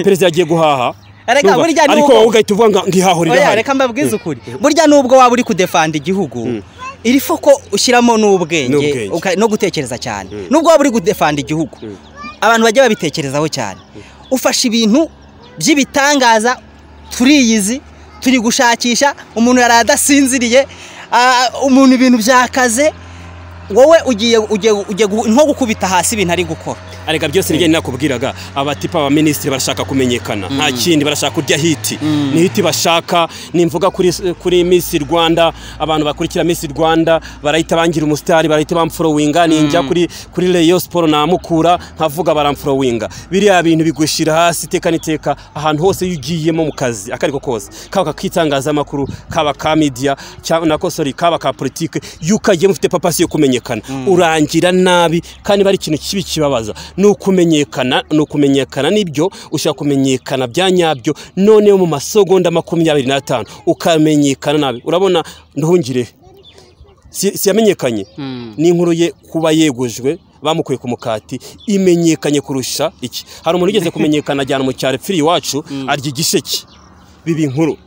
perezida yagiye guhaha Erega Urumva? burya ni ariko uko- wowe ugahita uvuga ngo ngihaho Oya, rirahari reka mbabwize ukuri burya nubwo waba uri kudefanda igihugu iri foko ushyiramo n'ubwenge N'ubwenge. uka- no gutekereza cyane nubwo waba uri kudefanda igihugu abantu bajya babitekerezaho cyane ufashe ibintu by'ibitangaza turiyizi turi gushakisha umuntu yari adasinziriye ah, umuntu ibintu byakaze wowe ugiye ugiye ugiye gu- nko gukubita hasi ibintu ari gukora areka byose nijye nakubwiraga abatipa ba minisitiri barashaka kumenyekana nta kindi barashaka kurya hiti ni hiti bashaka nimvuga kuri kuri Miss Rwanda abantu bakurikira Miss Rwanda barahita bangira umusitari barahita bamforowinga ninjya kuri kuri Rayon Sport namukura nkavuga baramforowinga biriya bintu bigushira hasi iteka n'iteka ahantu hose iyo ugiyemo mu kazi akariko kose kaba k'itangazamakuru kaba ka media cyangwa nako sorry kaba ka politike iyo ukagiyemo ufite papasi yo kumenyekana urangira nabi kandi bari ikintu kibi kibabaza ni ukumenyekana ni ukumenyekana nibyo ushaka kumenyekana bya nyabyo noneho mu masegonda makumyabiri n'atanu ukamenyekana nabi urabona nduhungire si- siyamenyekanye ni inkuru ye kuba yegujwe bamukuye ku mukati imenyekanye kurusha iki hari umuntu ugeze kumenyekana ajyana mu cyaro ipfiri iwacu arya igisheke biba inkuru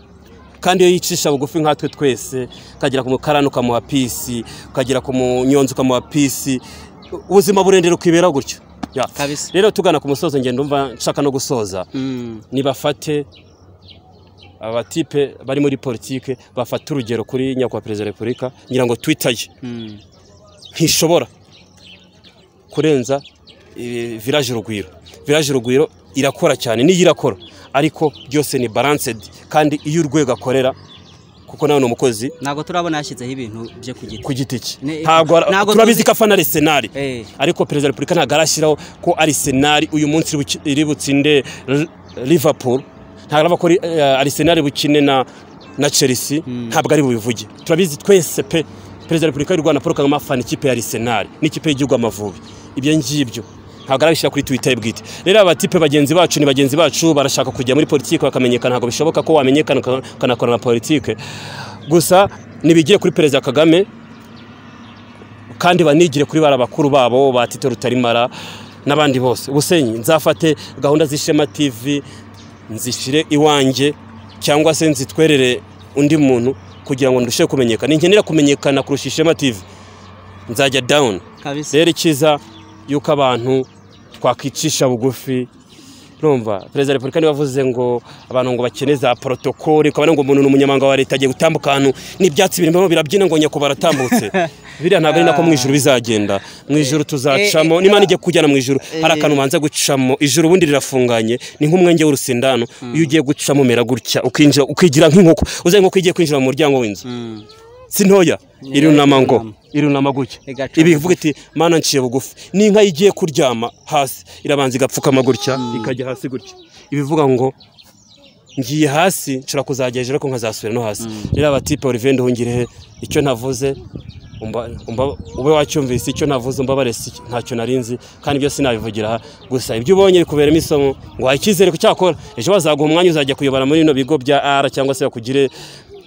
kandi iyo yicisha bugufi nkatwe twese ukagera ku mukarani ukamuha pisi ukagera ku munyonzi ukamuha pisi ubuzima burendera ukibera gutyo Ya. Kabisa. rero tugana ku musozo ngenda umva nshaka no gusoza nibafate abatipe bari muri politike bafata urugero kuri nyakubahwa perezida wa repubulika ngira ngo twita ye ntishobora kurenza eh, village urugwiro village urugwiro irakora cyane niyo irakora ariko byose ni balanced kandi iyo urwego akorera kuko nawe ni umukozi ntabwo turabona yashyizeho ibintu byo ku giti ku giti cye Ne- ntabwo ara- ntabwo turabizi tuzi- ko afana arisenali Eh. ariko perezida wa repubulika ntabwo arashyiraho ko arisenali uyu munsi iri buki- iri butsinde Li- liverpool ntabwo arava ko ri- eh, arisenali bukine na na chelsea ntabwo ari bubivuge turabizi twese pe perezida wa repubulika y'u rwanda paul kagame afana ikipe ya arisenali n'ikipe y'igihugu amavubi ibyo ngibyo ntabwo arabishyira kuri twitter ye bwite rero aba tipe bagenzi bacu ni bagenzi bacu barashaka kujya muri politiki bakamenyekana ntabwo bishoboka ko wamenyekana uka- ukanakorana na politiki gusa nibigiye kuri perezida kagame kandi banigire kuri bara bakuru babo ba Tito Rutarimara n'abandi bose ubusenyi nzafate gahunda z'ishema TV nzishyire iwanjye cyangwa se nzitwerere undi muntu kugira ngo ndusheho kumenyekana nkenera kumenyekana kurusha ishema TV nzajya down kabisa rero icyiza yuko abantu twakwicisha bugufi urumva perezida wa repubulika niwe wavuze ngo abantu ngo bakene za porotokole ukabona ngo umuntu ni umunyamanga wa leta agiye gutambuka ahantu n'ibyatsi birimo birabyina ngo nyakubahwa aratambutse biriya ntabwo ari nako mu ijuru bizagenda mu ijuru tuzacamo eh, nimana igiye kujyana mu ijuru hari akantu ubanza gucamo ijuru ubundi rirafunganye ni nk'umwenge w'urusindano iyo ugiye gucamo umera gutya ukinjira ukigira nk'inkoko uzi nk'inkoko igiye kwinjira mu muryango w'inzu si ntoya irunama ngo irunama. irunama gutya Igacamo. ibi ivuga iti mana nciye bugufi n'inka igiye kuryama hasi irabanza igapfukama gutya ikajya hasi gutya ibivuga ngo ngiye hasi nshobora kuzajya hejuru ariko nkazasubira no hasi rero abatipe olivier nduhungirehe icyo navuze umba- umba- ube wacyumvise icyo navuze umbabare si ntacyo nari nzi kandi byose nabivugira aha gusa ibyo ubonye bikuberamo isomo ngo waha icyizere ku cyakora ejo bazaguha umwanya uzajya kuyobora muri bino bigo bya ara cyangwa se bakugire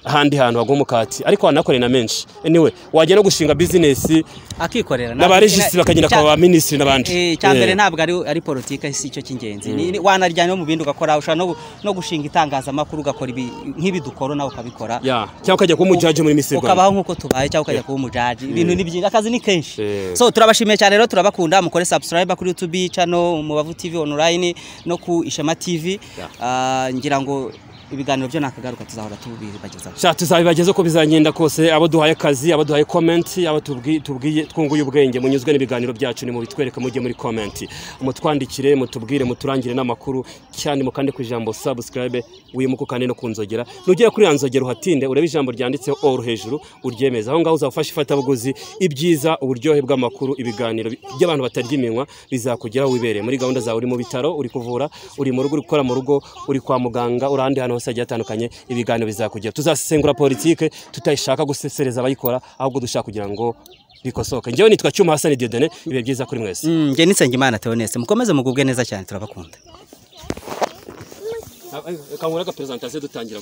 ahandi hantu wagwa umukati ariko wanakoreye na menshi anyway wajya no gushinga bizinesi akikorera n'abaregisi bakagenda kwa ba minisitiri n'abandi icyambere Eh. ntabwo ari ari politike si cyo cy'ingenzi Ni- ni- wanaryana no mu bindi ugakora ushobora no gu- no gushinga itangazamakuru ugakora ibi nk'ibi dukora nawe ukabikora Ya, cyangwa ukajya kuba umujaji muri Miss Rwanda. ukabaho nk'uko tubaye cyangwa ukajya kuba umujaji ibintu ni byinshi akazi ni kenshi Eh. so turabashimiye cyane rero turabakunda mukore subscribe kuri youtube channel mubavu tv online no ku ishema tv Ah, ngira ngo ibiganiro byo nakagaruka tuzahora tubibagezaho sha tuzabibagezeho uko bizagenda kose abo duhaye akazi abo duhaye komenti abo tubwi- tubwiye twunguye ubwenge munyuzwe n'ibiganiro byacu nimubitwereka mujye muri komenti mutwandikire mutubwire muturangire n'amakuru cyane mukande ku ijambo subscribe wimuka ukande no ku nzogera nugera kuri ya nzogera uhatinde urebe ijambo ryanditseho all hejuru uryemeze aho ngaho uzafasha ifatabuguzi ibyiza uburyohe bw'amakuru ibiganiro bi- by'abantu batarya iminwa bizakugeraho wibereye muri gahunda zawe uri mu bitaro uri kuvura uri mu rugo uri gukora mu rugo uri kwa muganga uri ahandi hantu hose hagiye hatandukanye ibiganiro bizakugera tuzasesengura politike tutayishaka gusesereza abayikora ahubwo dushaka kugira ngo bikosoke njyewe nitwa cyuma hasani diodene ibihe byiza kuri mwese njye nitsengemana teonese mukomeze mugubwe neza cyane turabakunda kangura agaperezantasiyo dutangira